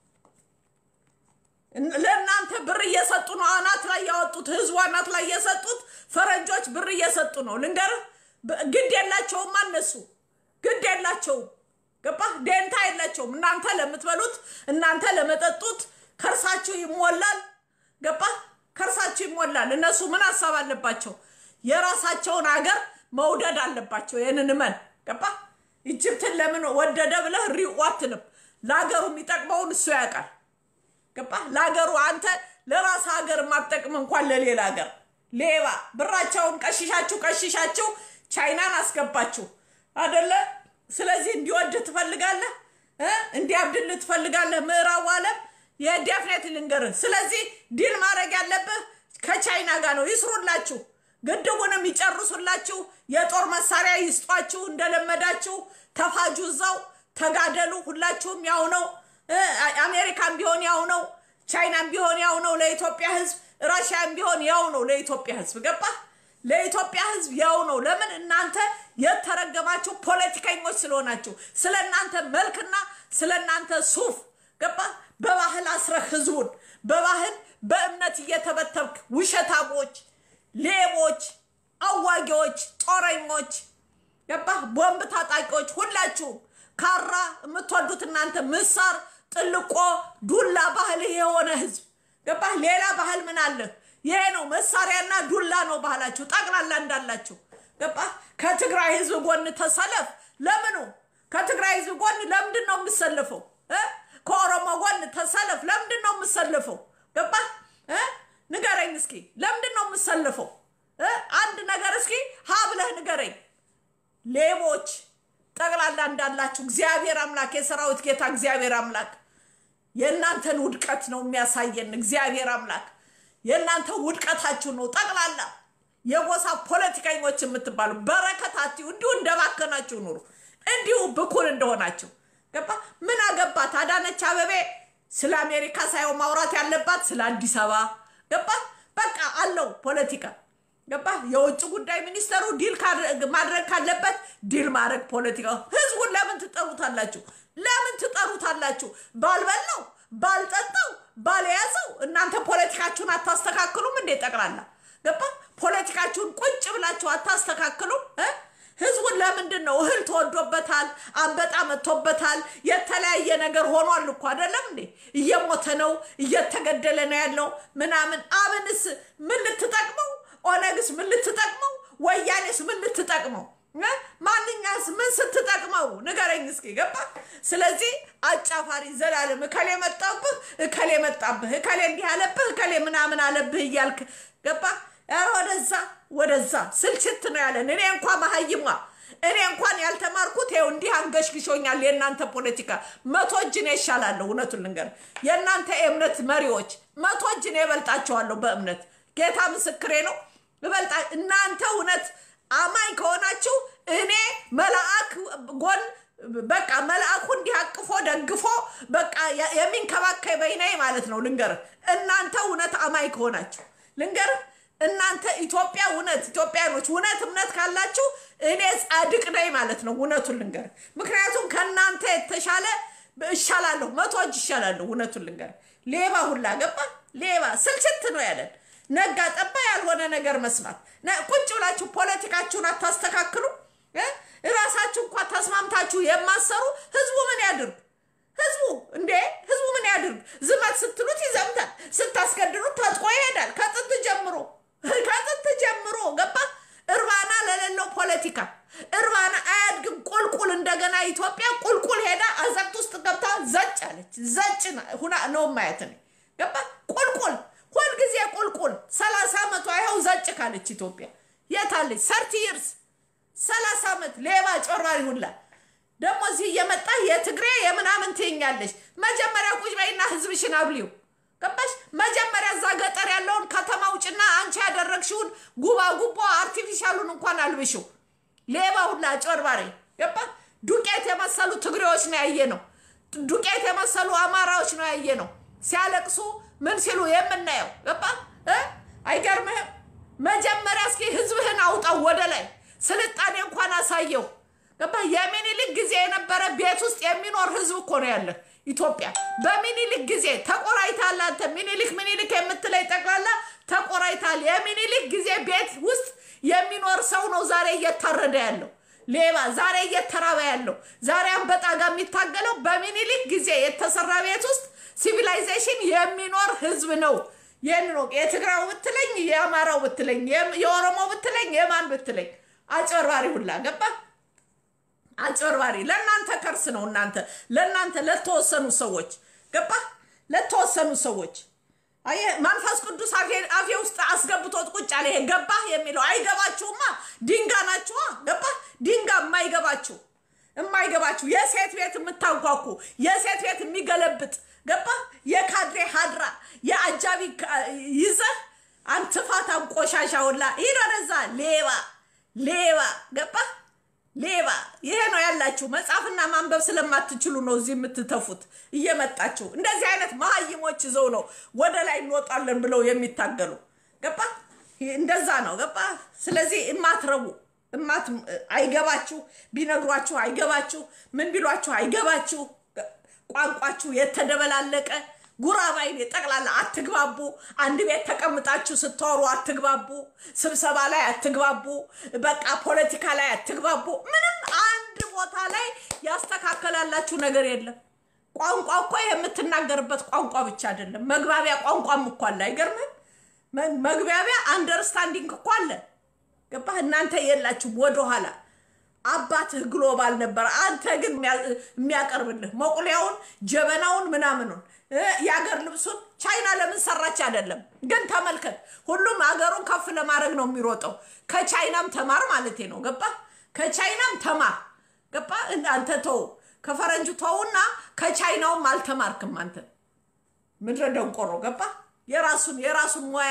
S1: ለእናንተ ብር እየሰጡ ነው። አናት ላይ ያወጡት ህዝቡ አናት ላይ የሰጡት ፈረንጆች ብር እየሰጡ ነው። ልንገርህ፣ ብ- ግድ የላቸውም እነሱ ግድ የላቸውም። ገባህ? ደንታ የላቸውም። እናንተ ለምትበሉት እናንተ ለመጠጡት ከርሳችሁ ይሞላል። ገባህ? ከርሳችሁ ይሞላል። እነሱ ምን ሀሳብ አለባቸው? የራሳቸውን ሀገር መውደድ አለባቸው። ይህንን እመን። ገባህ? ኢጅፕትን ለምን ወደደ ብለህ ሪኡ አትልም። ለሀገሩ የሚጠቅመውን እሱ ያውቃል። ገባ ለሀገሩ አንተ ለራስ ሀገር የማትጠቅም እንኳን ለሌላ ሀገር ሌባ ብራቸውን ቀሽሻችሁ ቀሽሻችሁ ቻይናን አስገባችሁ አደለ ስለዚህ እንዲወድ ትፈልጋለህ እ እንዲያብድል ትፈልጋለህ ምዕራቡ ዓለም የዴፍኔት ልንገርህ ስለዚህ ዲል ማድረግ ያለብህ ከቻይና ጋር ነው ይስሩላችሁ ግድቡንም ይጨርሱላችሁ የጦር መሳሪያ ይስጧችሁ እንደለመዳችሁ ተፋጁ እዛው ተጋደሉ ሁላችሁም ያው ነው እ አሜሪካን ቢሆን ያው ነው ቻይናን ቢሆን ያው ነው ለኢትዮጵያ ህዝብ ራሽያን ቢሆን ያው ነው ለኢትዮጵያ ህዝብ ገባ ለኢትዮጵያ ህዝብ ያው ነው ለምን እናንተ የተረገማችሁ ፖለቲከኞች ስለሆናችሁ ስለ እናንተ መልክና ስለ እናንተ ሱፍ ገባ በባህል አስረህ ህዝቡን በባህል በእምነት እየተበተብክ ውሸታሞች ሌቦች አዋጊዎች ጦረኞች ገባህ ቦምብ ታጣቂዎች ሁላችሁም ካራ የምትወዱት እናንተ ምሳር ጥልቆ ዱላ ባህል የሆነ ህዝብ ገባህ ሌላ ባህል ምን አለ ይሄ ነው መሳሪያና ዱላ ነው ባህላችሁ ጠቅላላ እንዳላችሁ ገባህ ከትግራይ ህዝብ ጎን ተሰለፍ ለምኑ ከትግራይ ህዝብ ጎን ለምንድን ነው የምሰልፈው እ? ከኦሮሞ ጎን ተሰለፍ ለምንድን ነው የምሰልፈው ገባህ እ? ንገረኝ እስኪ ለምንድን ነው የምሰልፈው እ? አንድ ነገር እስኪ ሀ ብለህ ንገረኝ ሌቦች ጠቅላላ እንዳላችሁ እግዚአብሔር አምላክ የሰራዊት ጌታ እግዚአብሔር አምላክ የእናንተን ውድቀት ነው የሚያሳየን። እግዚአብሔር አምላክ የእናንተ ውድቀታችሁ ነው ጠቅላላ የጎሳ ፖለቲከኞች የምትባሉ በረከታችሁ እንዲሁ እንደባከናችሁ ኑሩ፣ እንዲሁ ብኩን እንደሆናችሁ ገባ። ምን አገባት አዳነች አበቤ ስለ አሜሪካ ሳይሆን ማውራት ያለባት ስለ አዲስ አበባ ገባ። በቃ አለው ፖለቲካ ገባ። የውጭ ጉዳይ ሚኒስተሩ ዲል ማድረግ ካለበት ዲል ማድረግ ፖለቲካ። ህዝቡን ለምን ትጠሩታላችሁ? ለምን ትጠሩታላችሁ? ባልበላው ባልጠጣው ባልያዘው እናንተ ፖለቲካችሁን አታስተካክሉም እንዴ? ጠቅላላ ገባ። ፖለቲካችሁን ቁጭ ብላችሁ አታስተካክሉም እ ህዝቡን ለምንድን ነው እህል ተወዶበታል፣ አንበጣ መጥቶበታል፣ የተለያየ ነገር ሆኗል እኮ አይደለም እንዴ? እየሞተ ነው፣ እየተገደለ ነው ያለው ምናምን። አብንስ ምን ልትጠቅመው? ኦነግስ ምን ልትጠቅመው? ወያኔስ ምን ልትጠቅመው? ማንኛስ ምን ስትጠቅመው ንገረኝ እስኪ ገባ። ስለዚህ አጫፋሪ ዘላለም እከሌ መጣብህ፣ እከሌ መጣብህ፣ እከሌ እንዲህ አለብህ፣ እከሌ ምናምን አለብህ እያልክ ገባ። ወደዛ ወደዛ ስልችት ነው ያለን። እኔ እንኳ መሀይሟ እኔ እንኳን ያልተማርኩት ይኸው እንዲህ አንገሽግሾኛል። የእናንተ ፖለቲካ መቶ እጅ እኔ እሻላለሁ። እውነቱን ልንገር፣ የእናንተ የእምነት መሪዎች መቶ እጅ እኔ እበልጣቸዋለሁ በእምነት ጌታ ምስክሬ ነው። እበልጣ እናንተ እውነት አማኝ ከሆናችሁ እኔ መልአክ ጎን በቃ መልአኩ እንዲህ አቅፎ ደግፎ በቃ የሚንከባከበኝ ነኝ ማለት ነው። ልንገርህ እናንተ እውነት አማኝ ከሆናችሁ ልንገርህ እናንተ ኢትዮጵያ እውነት ኢትዮጵያኖች እውነት እምነት ካላችሁ እኔ ጻድቅ ነኝ ማለት ነው። እውነቱን ልንገርህ ምክንያቱም ከእናንተ የተሻለ እሻላለሁ፣ መቶ እጅ ይሻላለሁ። እውነቱን ልንገርህ ሌባ ሁላ ገባ ሌባ ስልችት ነው ያለን ነጋ ጠባ ያልሆነ ነገር መስማት ቁጭ ብላችሁ ፖለቲካችሁን አታስተካክሉ። እራሳችሁ እንኳ ተስማምታችሁ የማሰሩ ህዝቡ ምን ያድርግ? ህዝቡ እንዴ ህዝቡ ምን ያድርግ? ዝመት ስትሉት ይዘምታል፣ ስታስገድሉት ታጥቆ ይሄዳል። ከጥንት ጀምሮ ከጥንት ጀምሮ ገባ እርባና ለሌለው ፖለቲካ እርባና አያድግም። ቁልቁል እንደገና ኢትዮጵያ ቁልቁል ሄዳ አዘቅት ውስጥ ገብታ ያለውን ማየት ነው። ገባ ቁልቁል ሁልጊዜ ቁልቁል። ሰላሳ ዓመቷ ይኸው ዘጭ ካለች ኢትዮጵያ የታለች? ሰርቲ ይርስ ሰላሳ ዓመት ሌባ ጮራሪ ሁላ ደግሞ እዚህ እየመጣ የትግሬ የምናምን ትይኛለሽ። መጀመሪያ ቁጭ በይና ህዝብሽን አብሊው ገባሽ? መጀመሪያ እዛ ገጠር ያለውን ከተማ ውጭና አንቺ ያደረግሽውን ጉባ ጉቦ አርቲፊሻሉን እንኳን አልብሽው። ሌባ ሁላ ጮርባሪ ገባ? ዱቄት የመሰሉ ትግሬዎች ነው ያየ ነው። ዱቄት የመሰሉ አማራዎች ነው ያየ ነው ሲያለቅሱ ምን ሲሉ የምናየው ገባ? አይገርምህም? መጀመሪያ እስኪ ህዝብህን አውጣው ወደ ላይ ስልጣኔ እንኳን አሳየው። ገባ? የሚኒሊክ ጊዜ የነበረ ቤት ውስጥ የሚኖር ህዝብ እኮ ነው ያለ ኢትዮጵያ። በሚኒሊክ ጊዜ ተቆራይታል። አንተ ሚኒሊክ ሚኒሊክ የምትለይ ጠቅላላ ተቆራይታል። የሚኒሊክ ጊዜ ቤት ውስጥ የሚኖር ሰው ነው ዛሬ እየታረደ ያለው ሌባ፣ ዛሬ እየተራበ ያለው ዛሬ አንበጣ ጋር የሚታገለው በሚኒሊክ ጊዜ የተሰራ ቤት ውስጥ ሲቪላይዜሽን የሚኖር ህዝብ ነው። ይህን ነው የትግራው ብትለኝ፣ የአማራው ብትለኝ፣ የኦሮሞ ብትለኝ፣ የማን ብትለኝ አጭበርባሪ ሁላ ገባ አጭበርባሪ ለእናንተ ከርስ ነው። እናንተ ለእናንተ ለተወሰኑ ሰዎች ገባ ለተወሰኑ ሰዎች አየህ፣ መንፈስ ቅዱስ አፌ ውስጥ አስገብቶት ቁጭ አለ። ይሄ ገባህ የሚለው አይገባችሁማ። ድንጋ ናችኋ። ገባህ ድንጋ የማይገባችሁ የማይገባችሁ የሴት ቤት የምታንኳኩ የሴት ቤት የሚገለብጥ ገባህ የካድሬ ሀድራ የአጃቢ ይዘህ አንትፋታም ቆሻሻ ሁላ ሂድ ወደዛ ሌባ ሌባ ገባህ ሌባ ይሄ ነው ያላችሁ። መጻፍና ማንበብ ስለማትችሉ ነው እዚህ የምትተፉት እየመጣችሁ እንደዚህ አይነት መሀይሞች ይዘው ነው ወደ ላይ እንወጣለን ብለው የሚታገሉ ገባ። እንደዛ ነው ገባ። ስለዚህ እማትረቡ እማት አይገባችሁ፣ ቢነግሯችሁ አይገባችሁ፣ ምን ቢሏችሁ አይገባችሁ። ቋንቋችሁ የተደበላለቀ ጉራባይን ጠቅላላ አትግባቡ። አንድ ቤት ተቀምጣችሁ ስታወሩ አትግባቡ። ስብሰባ ላይ አትግባቡ። በቃ ፖለቲካ ላይ አትግባቡ። ምንም አንድ ቦታ ላይ ያስተካከላላችሁ ነገር የለም። ቋንቋ እኮ የምትናገርበት ቋንቋ ብቻ አይደለም፣ መግባቢያ ቋንቋም እኮ አለ። አይገርምም? መግባቢያ አንደርስታንዲንግ እኮ አለ። ገባህ? እናንተ የላችሁም ወደኋላ አባትህ ግሎባል ነበር። አንተ ግን የሚያቀርብልህ መቁሊያውን፣ ጀበናውን፣ ምናምኑን የአገር ልብሱን ቻይና ለምን ሰራች አይደለም። ግን ተመልከት፣ ሁሉም አገሩን ከፍ ለማድረግ ነው የሚሮጠው። ከቻይናም ተማር ማለት ነው። ገባ? ከቻይናም ተማር ገባ? አንተ ተው፣ ከፈረንጁ ተውና ከቻይናውም አልተማርክም አንተ ምድረ ደንቆሮ ገባ? የራሱን የራሱን ሙያ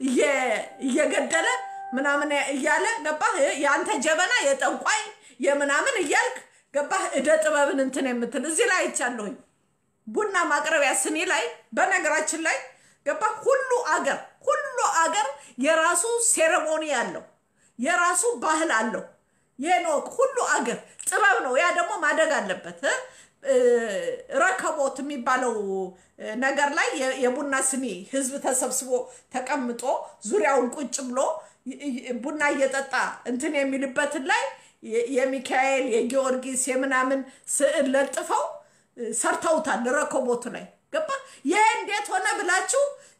S1: እየገደለ ምናምን እያለ ገባህ? የአንተ ጀበና የጠንቋይ የምናምን እያልክ ገባህ? እደ ጥበብን እንትን የምትል እዚህ ላይ አይቻለሁኝ። ቡና ማቅረቢያ ስኒ ላይ በነገራችን ላይ ገባህ? ሁሉ አገር ሁሉ አገር የራሱ ሴሬሞኒ አለው፣ የራሱ ባህል አለው። የኖክ ሁሉ አገር ጥበብ ነው። ያ ደግሞ ማደግ አለበት። ረከቦት የሚባለው ነገር ላይ የቡና ስኒ ህዝብ ተሰብስቦ ተቀምጦ ዙሪያውን ቁጭ ብሎ ቡና እየጠጣ እንትን የሚልበትን ላይ የሚካኤል የጊዮርጊስ የምናምን ስዕል ለጥፈው ሰርተውታል። ረከቦቱ ላይ ገባ። ይህ እንዴት ሆነ ብላችሁ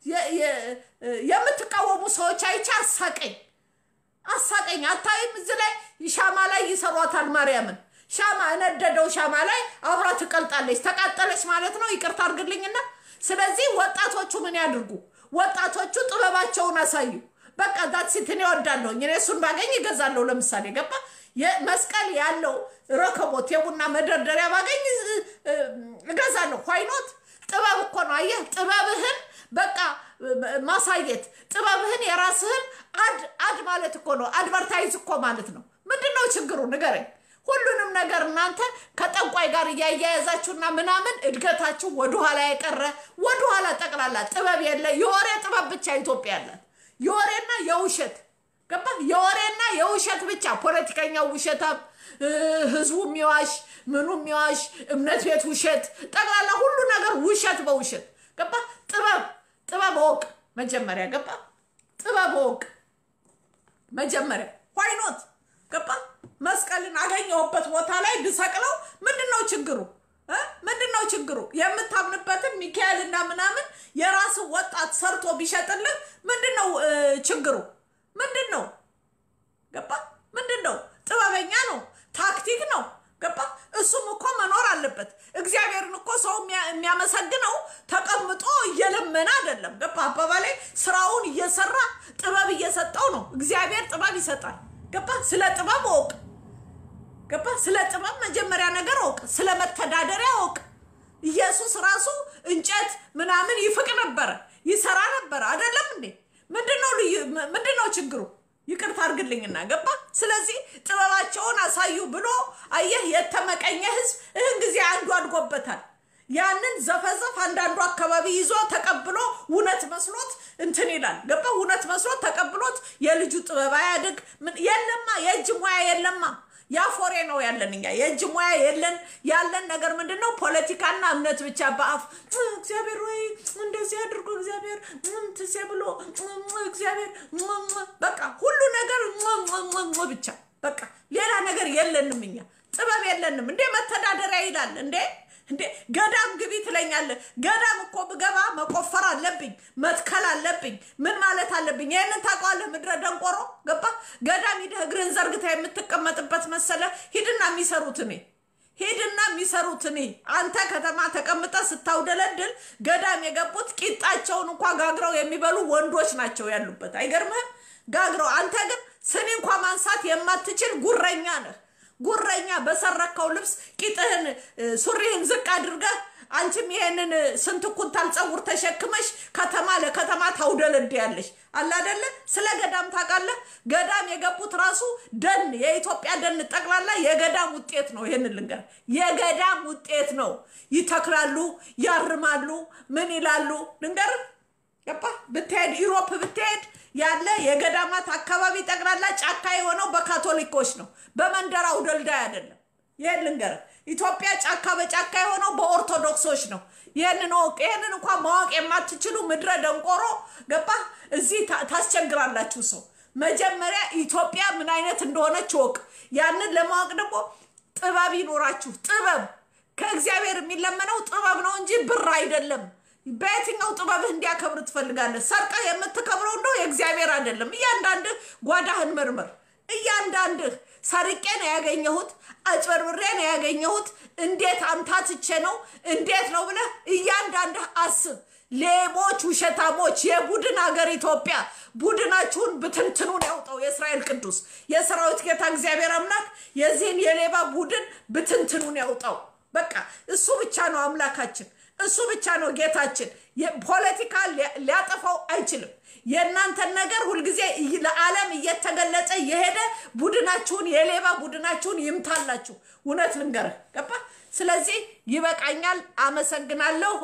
S1: የምትቃወሙ ሰዎች አይቼ አሳቀኝ አሳቀኝ። አታይም? እዚህ ላይ ሻማ ላይ ይሰሯታል ማርያምን ሻማ እነደደው ሻማ ላይ አብራ ትቀልጣለች። ተቃጠለች ማለት ነው። ይቅርታ አድርግልኝና፣ ስለዚህ ወጣቶቹ ምን ያድርጉ? ወጣቶቹ ጥበባቸውን አሳዩ። በቃ ዳትሲት እኔ እወዳለሁኝ። እኔ እሱን ባገኝ ይገዛለሁ። ለምሳሌ ገባ መስቀል ያለው ረከቦት የቡና መደርደሪያ ባገኝ እገዛለሁ። ኋይኖት ጥበብ እኮ ነው። አየህ ጥበብህን በቃ ማሳየት ጥበብህን የራስህን አድ አድ ማለት እኮ ነው። አድቨርታይዝ እኮ ማለት ነው። ምንድን ነው ችግሩ ንገረኝ። ሁሉንም ነገር እናንተ ከጠንቋይ ጋር እያያያዛችሁና ምናምን እድገታችሁ ወደኋላ የቀረ ወደኋላ ጠቅላላ ጥበብ የለ የወሬ ጥበብ ብቻ ኢትዮጵያ ያላት የወሬና የውሸት ገባ የወሬና የውሸት ብቻ ፖለቲከኛው ውሸታም ህዝቡ የሚዋሽ ምኑ የሚዋሽ እምነት ቤት ውሸት ጠቅላላ ሁሉ ነገር ውሸት በውሸት ገባ ጥበብ ጥበብ ወቅ መጀመሪያ ገባ ጥበብ ወቅ መጀመሪያ ዋይኖት ገባ መስቀልን አገኘሁበት ቦታ ላይ ብሰቅለው ምንድን ነው ችግሩ? ምንድን ነው ችግሩ? የምታምንበትን ሚካኤልና ምናምን የራስ ወጣት ሰርቶ ቢሸጥልህ ምንድን ነው ችግሩ? ምንድን ነው ገባ? ምንድን ነው? ጥበበኛ ነው፣ ታክቲክ ነው ገባ? እሱም እኮ መኖር አለበት። እግዚአብሔርን እኮ ሰው የሚያመሰግነው ተቀምጦ ስለ ጥበብ እወቅ። ገባ? ስለ ጥበብ መጀመሪያ ነገር እወቅ። ስለ መተዳደሪያ እወቅ። ኢየሱስ ራሱ እንጨት ምናምን ይፍቅ ነበረ፣ ይሰራ ነበረ። አይደለም እንዴ? ምንድነው ልዩ ምንድነው ችግሩ? ይቅርታ አድርግልኝና ገባ። ስለዚህ ጥበባቸውን አሳዩ ብሎ አየህ፣ የተመቀኘ ህዝብ ይህን ጊዜ አንዱ አድጎበታል። ያንን ዘፈዘፍ አንዳንዱ አካባቢ ይዞ ተቀብሎ እውነት መስሎት እንትን ይላል። ገባ። እውነት መስሎት ተቀብሎት የልጁ ጥበብ አያድግ። ምን የለማ፣ የእጅ ሙያ የለማ። ያፎሬ ነው ያለን እኛ የእጅ ሙያ የለን። ያለን ነገር ምንድን ነው? ፖለቲካና እምነት ብቻ በአፍ እግዚአብሔር ወይ እንደዚህ አድርጎ እግዚአብሔር ትሴ ብሎ እግዚአብሔር በቃ ሁሉ ነገር ብቻ በቃ ሌላ ነገር የለንም እኛ ጥበብ የለንም። እንዴ መተዳደሪያ ይላል እንዴ እንዴ ገዳም ግቢ ትለኛለህ። ገዳም እኮ ብገባ መቆፈር አለብኝ፣ መትከል አለብኝ፣ ምን ማለት አለብኝ። ይህንን ታውቀዋለህ? ምድረ ደንቆሮ ገባ። ገዳም ሂደህ እግርን ዘርግታ የምትቀመጥበት መሰለ? ሂድና የሚሰሩት እኔ ሂድና የሚሰሩት እኔ አንተ ከተማ ተቀምጠ ስታውደለድል ገዳም የገቡት ቂጣቸውን እንኳ ጋግረው የሚበሉ ወንዶች ናቸው ያሉበት። አይገርምህም? ጋግረው አንተ ግን ስኒ እንኳ ማንሳት የማትችል ጉረኛ ነህ። ጉረኛ በሰረከው ልብስ ቂጥህን ሱሪህን ዝቅ አድርገህ አንቺም ይሄንን ስንት ኩንታል ፀጉር ተሸክመሽ ከተማ ለከተማ ታውደለድያለሽ። አለ አይደለ? ስለ ገዳም ታውቃለህ? ገዳም የገቡት ራሱ ደን የኢትዮጵያ ደን ጠቅላላ የገዳም ውጤት ነው። ይህን ልንገር፣ የገዳም ውጤት ነው። ይተክላሉ፣ ያርማሉ፣ ምን ይላሉ ልንገር ገባ ብትሄድ ኢሮፕ ብትሄድ ያለ የገዳማት አካባቢ ጠቅላላ ጫካ የሆነው በካቶሊኮች ነው፣ በመንደር አውደልዳይ አይደለም። ይህን ልንገርህ፣ ኢትዮጵያ ጫካ በጫካ የሆነው በኦርቶዶክሶች ነው። ይህንን ወቅ ይህንን እንኳን ማወቅ የማትችሉ ምድረ ደንቆሮ ገባ እዚህ ታስቸግራላችሁ ሰው። መጀመሪያ ኢትዮጵያ ምን አይነት እንደሆነች ወቅ። ያንን ለማወቅ ደግሞ ጥበብ ይኖራችሁ። ጥበብ ከእግዚአብሔር የሚለመነው ጥበብ ነው እንጂ ብር አይደለም። በየትኛው ጥበብህ እንዲያከብር ትፈልጋለህ? ሰርቀህ የምትከብረው እንደው የእግዚአብሔር አይደለም። እያንዳንድህ ጓዳህን መርምር። እያንዳንድህ ሰርቄ ነው ያገኘሁት፣ አጭበርብሬ ነው ያገኘሁት፣ እንዴት አምታትቼ ነው እንዴት ነው ብለህ እያንዳንድህ አስብ። ሌቦች፣ ውሸታሞች፣ የቡድን ሀገር ኢትዮጵያ ቡድናችሁን ብትንትኑን ያውጣው የእስራኤል ቅዱስ የሰራዊት ጌታ እግዚአብሔር አምላክ የዚህን የሌባ ቡድን ብትንትኑን ያውጣው። በቃ እሱ ብቻ ነው አምላካችን። እሱ ብቻ ነው ጌታችን። ፖለቲካ ሊያጠፋው አይችልም። የእናንተን ነገር ሁልጊዜ ለዓለም እየተገለጸ የሄደ ቡድናችሁን የሌባ ቡድናችሁን ይምታላችሁ። እውነት ልንገርህ ገባ። ስለዚህ ይበቃኛል። አመሰግናለሁ።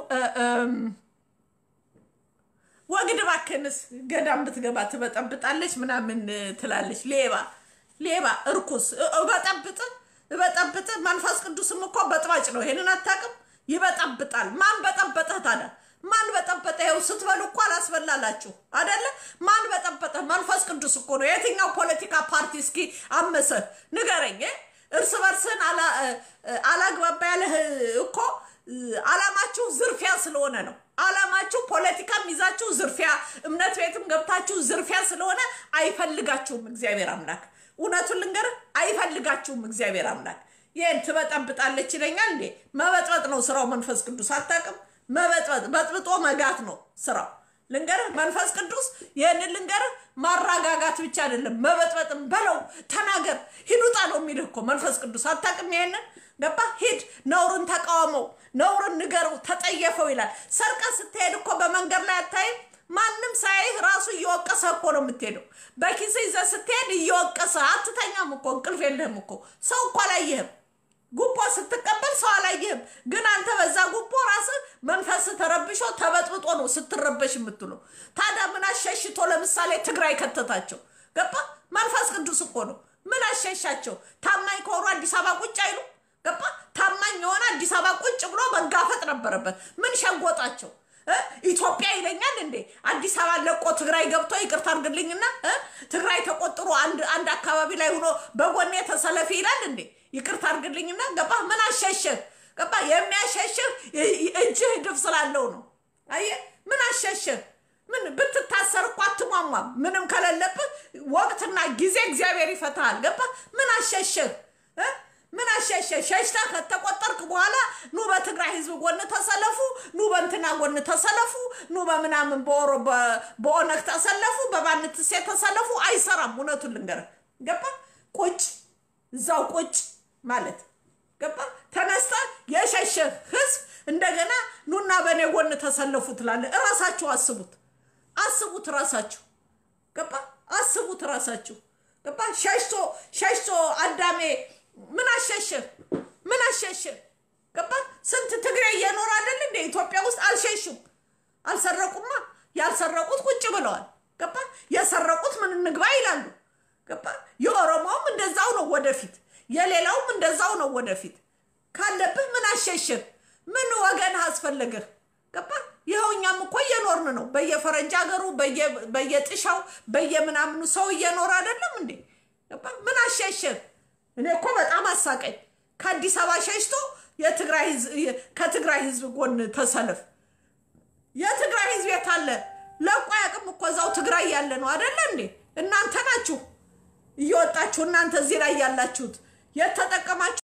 S1: ወግድ እባክህንስ ገዳም ብትገባ ትበጠብጣለች ምናምን ትላለች። ሌባ ሌባ እርኩስ እበጠብጥ እበጠብጥ። መንፈስ ቅዱስም እኮ በጥባጭ ነው። ይሄንን አታውቅም? ይበጠብጣል። ማን በጠበጠህ ታዲያ? ማን በጠበጠ? ይኸው ስትበሉ እኮ አላስበላላችሁ አደለ? ማን በጠበጠ? መንፈስ ቅዱስ እኮ ነው። የትኛው ፖለቲካ ፓርቲ እስኪ አመሰህ ንገረኝ። እርስ በርስን አላግባባ ያለህ እኮ አላማችሁ ዝርፊያ ስለሆነ ነው። አላማችሁ ፖለቲካም ይዛችሁ ዝርፊያ፣ እምነት ቤትም ገብታችሁ ዝርፊያ ስለሆነ አይፈልጋችሁም እግዚአብሔር አምላክ። እውነቱን ልንገርህ አይፈልጋችሁም እግዚአብሔር አምላክ። ይህን ትበጠብጣለች ይለኛል እንዴ? መበጥበጥ ነው ስራው። መንፈስ ቅዱስ አታውቅም? መበጥበጥ በጥብጦ መጋት ነው ስራው። ልንገርህ መንፈስ ቅዱስ ይህንን ልንገርህ፣ ማረጋጋት ብቻ አይደለም መበጥበጥም በለው ተናገር፣ ሂዱጣ ነው የሚልህ እኮ መንፈስ ቅዱስ አታውቅም? ይሄንን ገባ? ሂድ፣ ነውርን ተቃወመው፣ ነውርን ንገረው፣ ተጠየፈው ይላል። ሰርቀ ስትሄድ እኮ በመንገድ ላይ አታይም? ማንም ሳይህ ራሱ እየወቀሰ እኮ ነው የምትሄደው። በኪስ ይዘህ ስትሄድ እየወቀሰ አትተኛም እኮ እንቅልፍ የለህም እኮ ሰው እኮ አላየህም። ጉቦ ስትቀበል ሰው አላየህም። ግን አንተ በዛ ጉቦ ራስህ መንፈስ ተረብሾ ተበጥብጦ ነው ስትረበሽ የምትለው። ታዲያ ምን አሸሽቶ ለምሳሌ ትግራይ ከተታቸው ገባ? መንፈስ ቅዱስ እኮ ነው። ምን አሸሻቸው? ታማኝ ከሆኑ አዲስ አበባ ቁጭ አይሉ ገባ? ታማኝ የሆነ አዲስ አበባ ቁጭ ብሎ መጋፈጥ ነበረበት። ምን ሸጎጣቸው? ኢትዮጵያ ይለኛል እንዴ? አዲስ አበባ ለቆ ትግራይ ገብቶ ይቅርታ አድርግልኝና ትግራይ ተቆጥሮ አንድ አካባቢ ላይ ሆኖ በጎኔ ተሰለፊ ይላል እንዴ? ይቅርታ አድርግልኝና ገባ? ምን አሸሸህ? ገባ? የሚያሸሽህ እጅህ ድፍ ስላለው ነው። አየህ? ምን አሸሸህ? ምን ብትታሰር እኮ አትሟሟም። ምንም ከሌለብህ ወቅትና ጊዜ እግዚአብሔር ይፈታሃል። ገባ? ምን አሸሸህ? ምን አሸሸ? ሸሽታ ከተቆጠርክ በኋላ ኑ በትግራይ ህዝብ ጎን ተሰለፉ፣ ኑ በእንትና ጎን ተሰለፉ፣ ኑ በምናምን በኦነግ ተሰለፉ፣ በባንትሴ ተሰለፉ። አይሰራም። እውነቱን ልንገርህ ገባ? እዛው ቁጭ ማለት ገባ። ተነስተ የሸሸ ህዝብ እንደገና ኑና በእኔ ጎን ተሰለፉ ትላለ። እራሳችሁ አስቡት፣ አስቡት፣ ራሳችሁ ገባ። አስቡት ራሳችሁ ገባ። ሸሽቶ ሸሽቶ አዳሜ ምን አሸሸ? ምን አሸሸ? ገባ። ስንት ትግሬ እየኖረ አይደል እንደ ኢትዮጵያ ውስጥ አልሸሹም፣ አልሰረቁማ። ያልሰረቁት ቁጭ ብለዋል። ገባ። የሰረቁት ምን እንግባ ይላሉ። ገባ። የኦሮሞውም እንደዛው ነው ወደፊት፣ የሌላውም እንደዛው ነው ወደፊት። ካለብህ ምን አሸሽህ? ምን ወገን አስፈለገህ? ገባ። ይኸው እኛም እኮ እየኖርን ነው። በየፈረንጅ ሀገሩ በየጥሻው በየምናምኑ ሰው እየኖረ አይደለም እንዴ? ገባ። ምን አሸሽህ? እኔ እኮ በጣም አሳቀኝ። ከአዲስ አበባ ሸሽቶ የትግራይ ህዝብ ከትግራይ ህዝብ ጎን ተሰለፍ። የትግራይ ህዝብ የት አለ? ለቆ ያቅም እኮ እዛው ትግራይ ያለ ነው አደለ እንዴ? እናንተ ናችሁ እየወጣችሁ እናንተ እዚህ ላይ ያላችሁት የተጠቀማችሁ